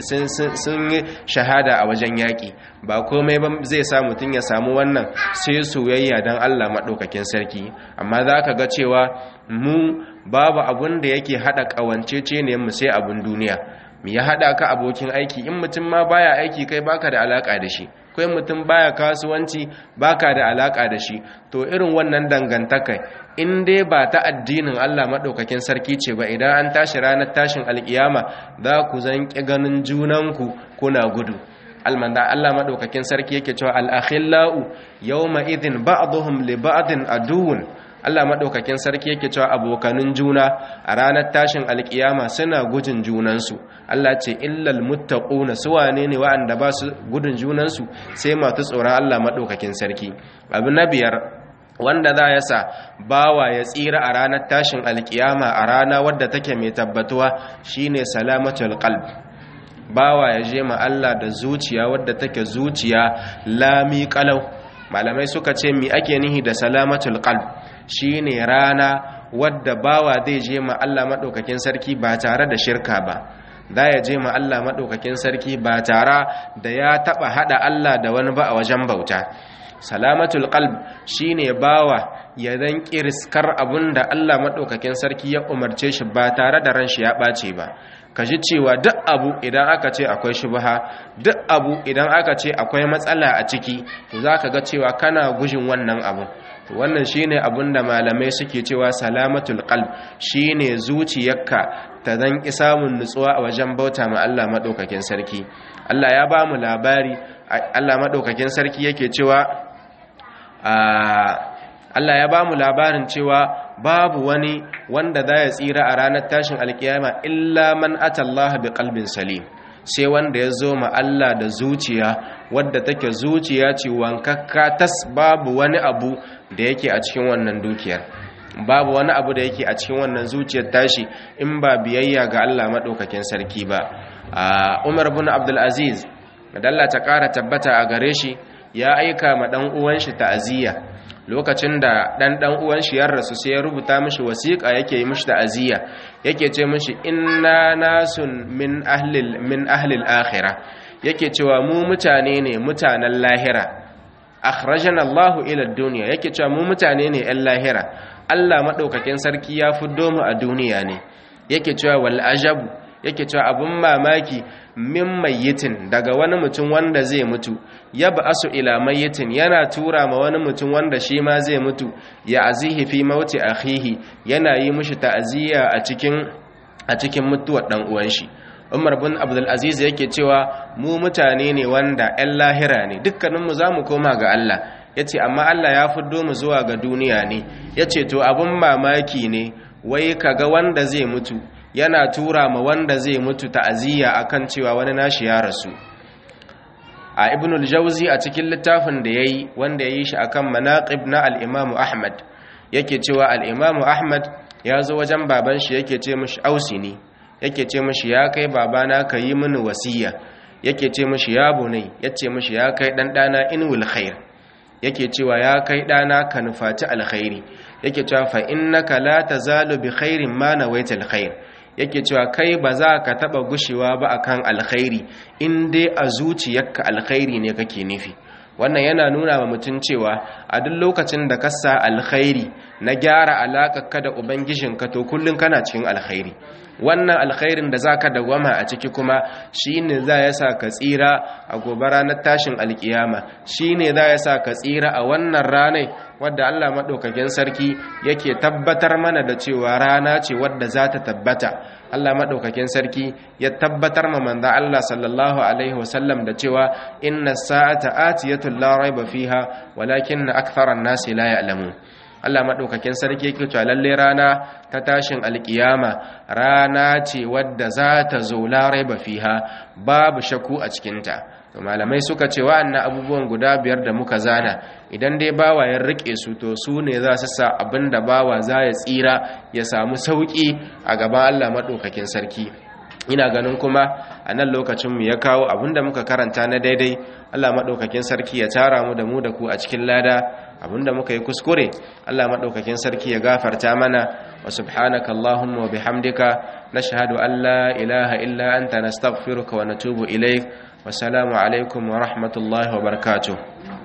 A: yi shahada a wajen yaƙi ba komai ba zai sa mutum ya samu wannan sai soyayya don Allah maɗaukakin sarki amma za ka ga cewa mu babu abun da yake haɗa ƙawancece ne mu sai abun duniya mu ya haɗa ka abokin aiki in mutum ma baya aiki kai baka da alaƙa da shi kai mutum baya kasuwanci baka da alaka da shi to irin wannan dangantaka in dai ba ta addinin Allah madaukakin sarki ce ba idan an tashi ranar tashin alkiyama za ku zanki ganin junanku kuna gudu almanda Allah madaukakin sarki yake cewa al-akhillau yawma idhin ba'dhum li ba'din aduwwun Allah maɗaukakin sarki yake cewa abokanin juna a ranar tashin alkiyama suna gujin junansu Allah ce illal muttaquna su wane ne wa'anda ba su gudun junansu sai masu tsoron Allah maɗaukakin sarki abu na biyar wanda za ya sa bawa ya tsira a ranar tashin alkiyama a rana wadda take mai tabbatuwa shine salamatul qalb bawa ya je ma Allah da zuciya wadda take zuciya lami kalau malamai suka ce mi ake nihi da salamatul qalb shine rana wadda bawa zai je ma Allah madaukakin sarki ba tare da shirka ba za ya je ma Allah madaukakin sarki ba tare da ya taba hada Allah da wani ba a wajen bauta salamatul qalb shine bawa ya dan kirskar abunda Allah madaukakin sarki ya umarce shi ba tare da ran shi ya bace ba ka ji cewa duk abu idan aka ce akwai shubha duk abu idan aka ce akwai matsala a ciki to zaka ga cewa kana gujin wannan abu to wannan shine abun da malamai suke cewa salamatul qalb shine zuciyarka ta dan ki samun nutsuwa a wajen bauta ma Allah madaukakin sarki Allah ya ba mu labari Allah madaukakin sarki yake cewa Allah ya ba mu labarin cewa babu wani wanda za ya tsira a ranar tashin alkiyama illa man atallaha bi qalbin salim sai wanda ya zo ma Allah da zuciya wadda take zuciya ce wankakka tas babu wani abu da yake a cikin wannan dukiyar babu wani abu da yake a cikin wannan zuciyar tashi in ba biyayya ga Allah madaukakin sarki ba Umar bin Abdul Aziz madalla ta ƙara tabbata a gare shi ya aika ma dan uwan shi ta'aziyya lokacin da dan dan uwan shi ya rasu sai ya rubuta mishi wasiƙa yake yi mishi ta'aziyya yake ce mishi inna nasun min ahli min ahli al-akhirah yake cewa mu mutane ne mutanen lahira akhrajana Allahu ila ad-dunya yake cewa mu mutane ne ɗan lahira Allah madaukakin sarki ya fiddo mu a duniya ne yake cewa wal ajabu yake cewa abun mamaki min mayyitin daga wani mutum wanda zai mutu ya ba'asu ila mayyitin yana tura ma wani mutum wanda shi ma zai mutu ya azihi fi mauti akhihi yana yi mishi ta'aziyya a cikin a cikin mutuwar dan uwan shi Umar bin Abdul Aziz yake cewa mu mutane ne wanda 'yan lahira ne dukkaninmu za mu koma ga Allah yace amma Allah ya fiddo mu zuwa ga duniya ne yace to abun mamaki ne wai kaga wanda zai mutu yana tura ma wanda zai mutu ta'aziyya akan cewa wani nashi ya rasu a ibnul jauzi a cikin littafin da yayi wanda yayi shi akan manaqib na al-imamu ahmad yake cewa al-imamu ahmad ya zo wajen baban shi yake ce mishi ausini yake ce mishi ya kai babana ka yi mini wasiya yake ce mishi ya bunai yace mishi ya kai dan dana inwil khair yake cewa ya kai dana ka nufaci alkhairi yake cewa fa innaka la tazalu bi khairin ma nawaita alkhair yake cewa kai ba za ka taba gushewa ba akan alkhairi in dai a zuciyarka alkhairi ne kake nufi wannan yana nuna wa mutum cewa a duk lokacin da ka sa alkhairi na gyara alaƙarka da ubangijinka to kullum kana cikin alkhairi wannan alkhairin da zaka dawama a ciki kuma shine za ya sa ka tsira a gobe ranar tashin alkiyama shine za ya sa ka tsira a wannan ranar wadda Allah madaukakin sarki yake tabbatar mana da cewa rana ce wadda za ta tabbata Allah madaukakin sarki ya tabbatar ma manzo Allah sallallahu alaihi wasallam da cewa inna sa'ata atiyatu la raiba fiha walakin aktharan nasi la ya'lamun Allah madaukakin sarki yake cewa lalle rana ta tashin alkiyama rana ce wadda za ta zo la raiba fiha babu shakku a cikin ta malamai suka ce wa'annan abubuwan guda biyar da muka zana idan dai bawa ya rike su to su ne za su sa abinda bawa za ya tsira ya samu sauki a gaban Allah madaukakin sarki ina ganin kuma a nan lokacinmu ya kawo abinda muka karanta na daidai Allah maɗaukakin sarki ya tara mu da mu da ku a cikin lada abinda muka yi kuskure Allah maɗaukakin sarki ya gafarta mana wa subhanaka Allahumma wa bihamdika nashhadu an la ilaha illa anta nastaghfiruka wa natubu ilaik wa salamu alaikum wa rahmatullahi wa barakatuh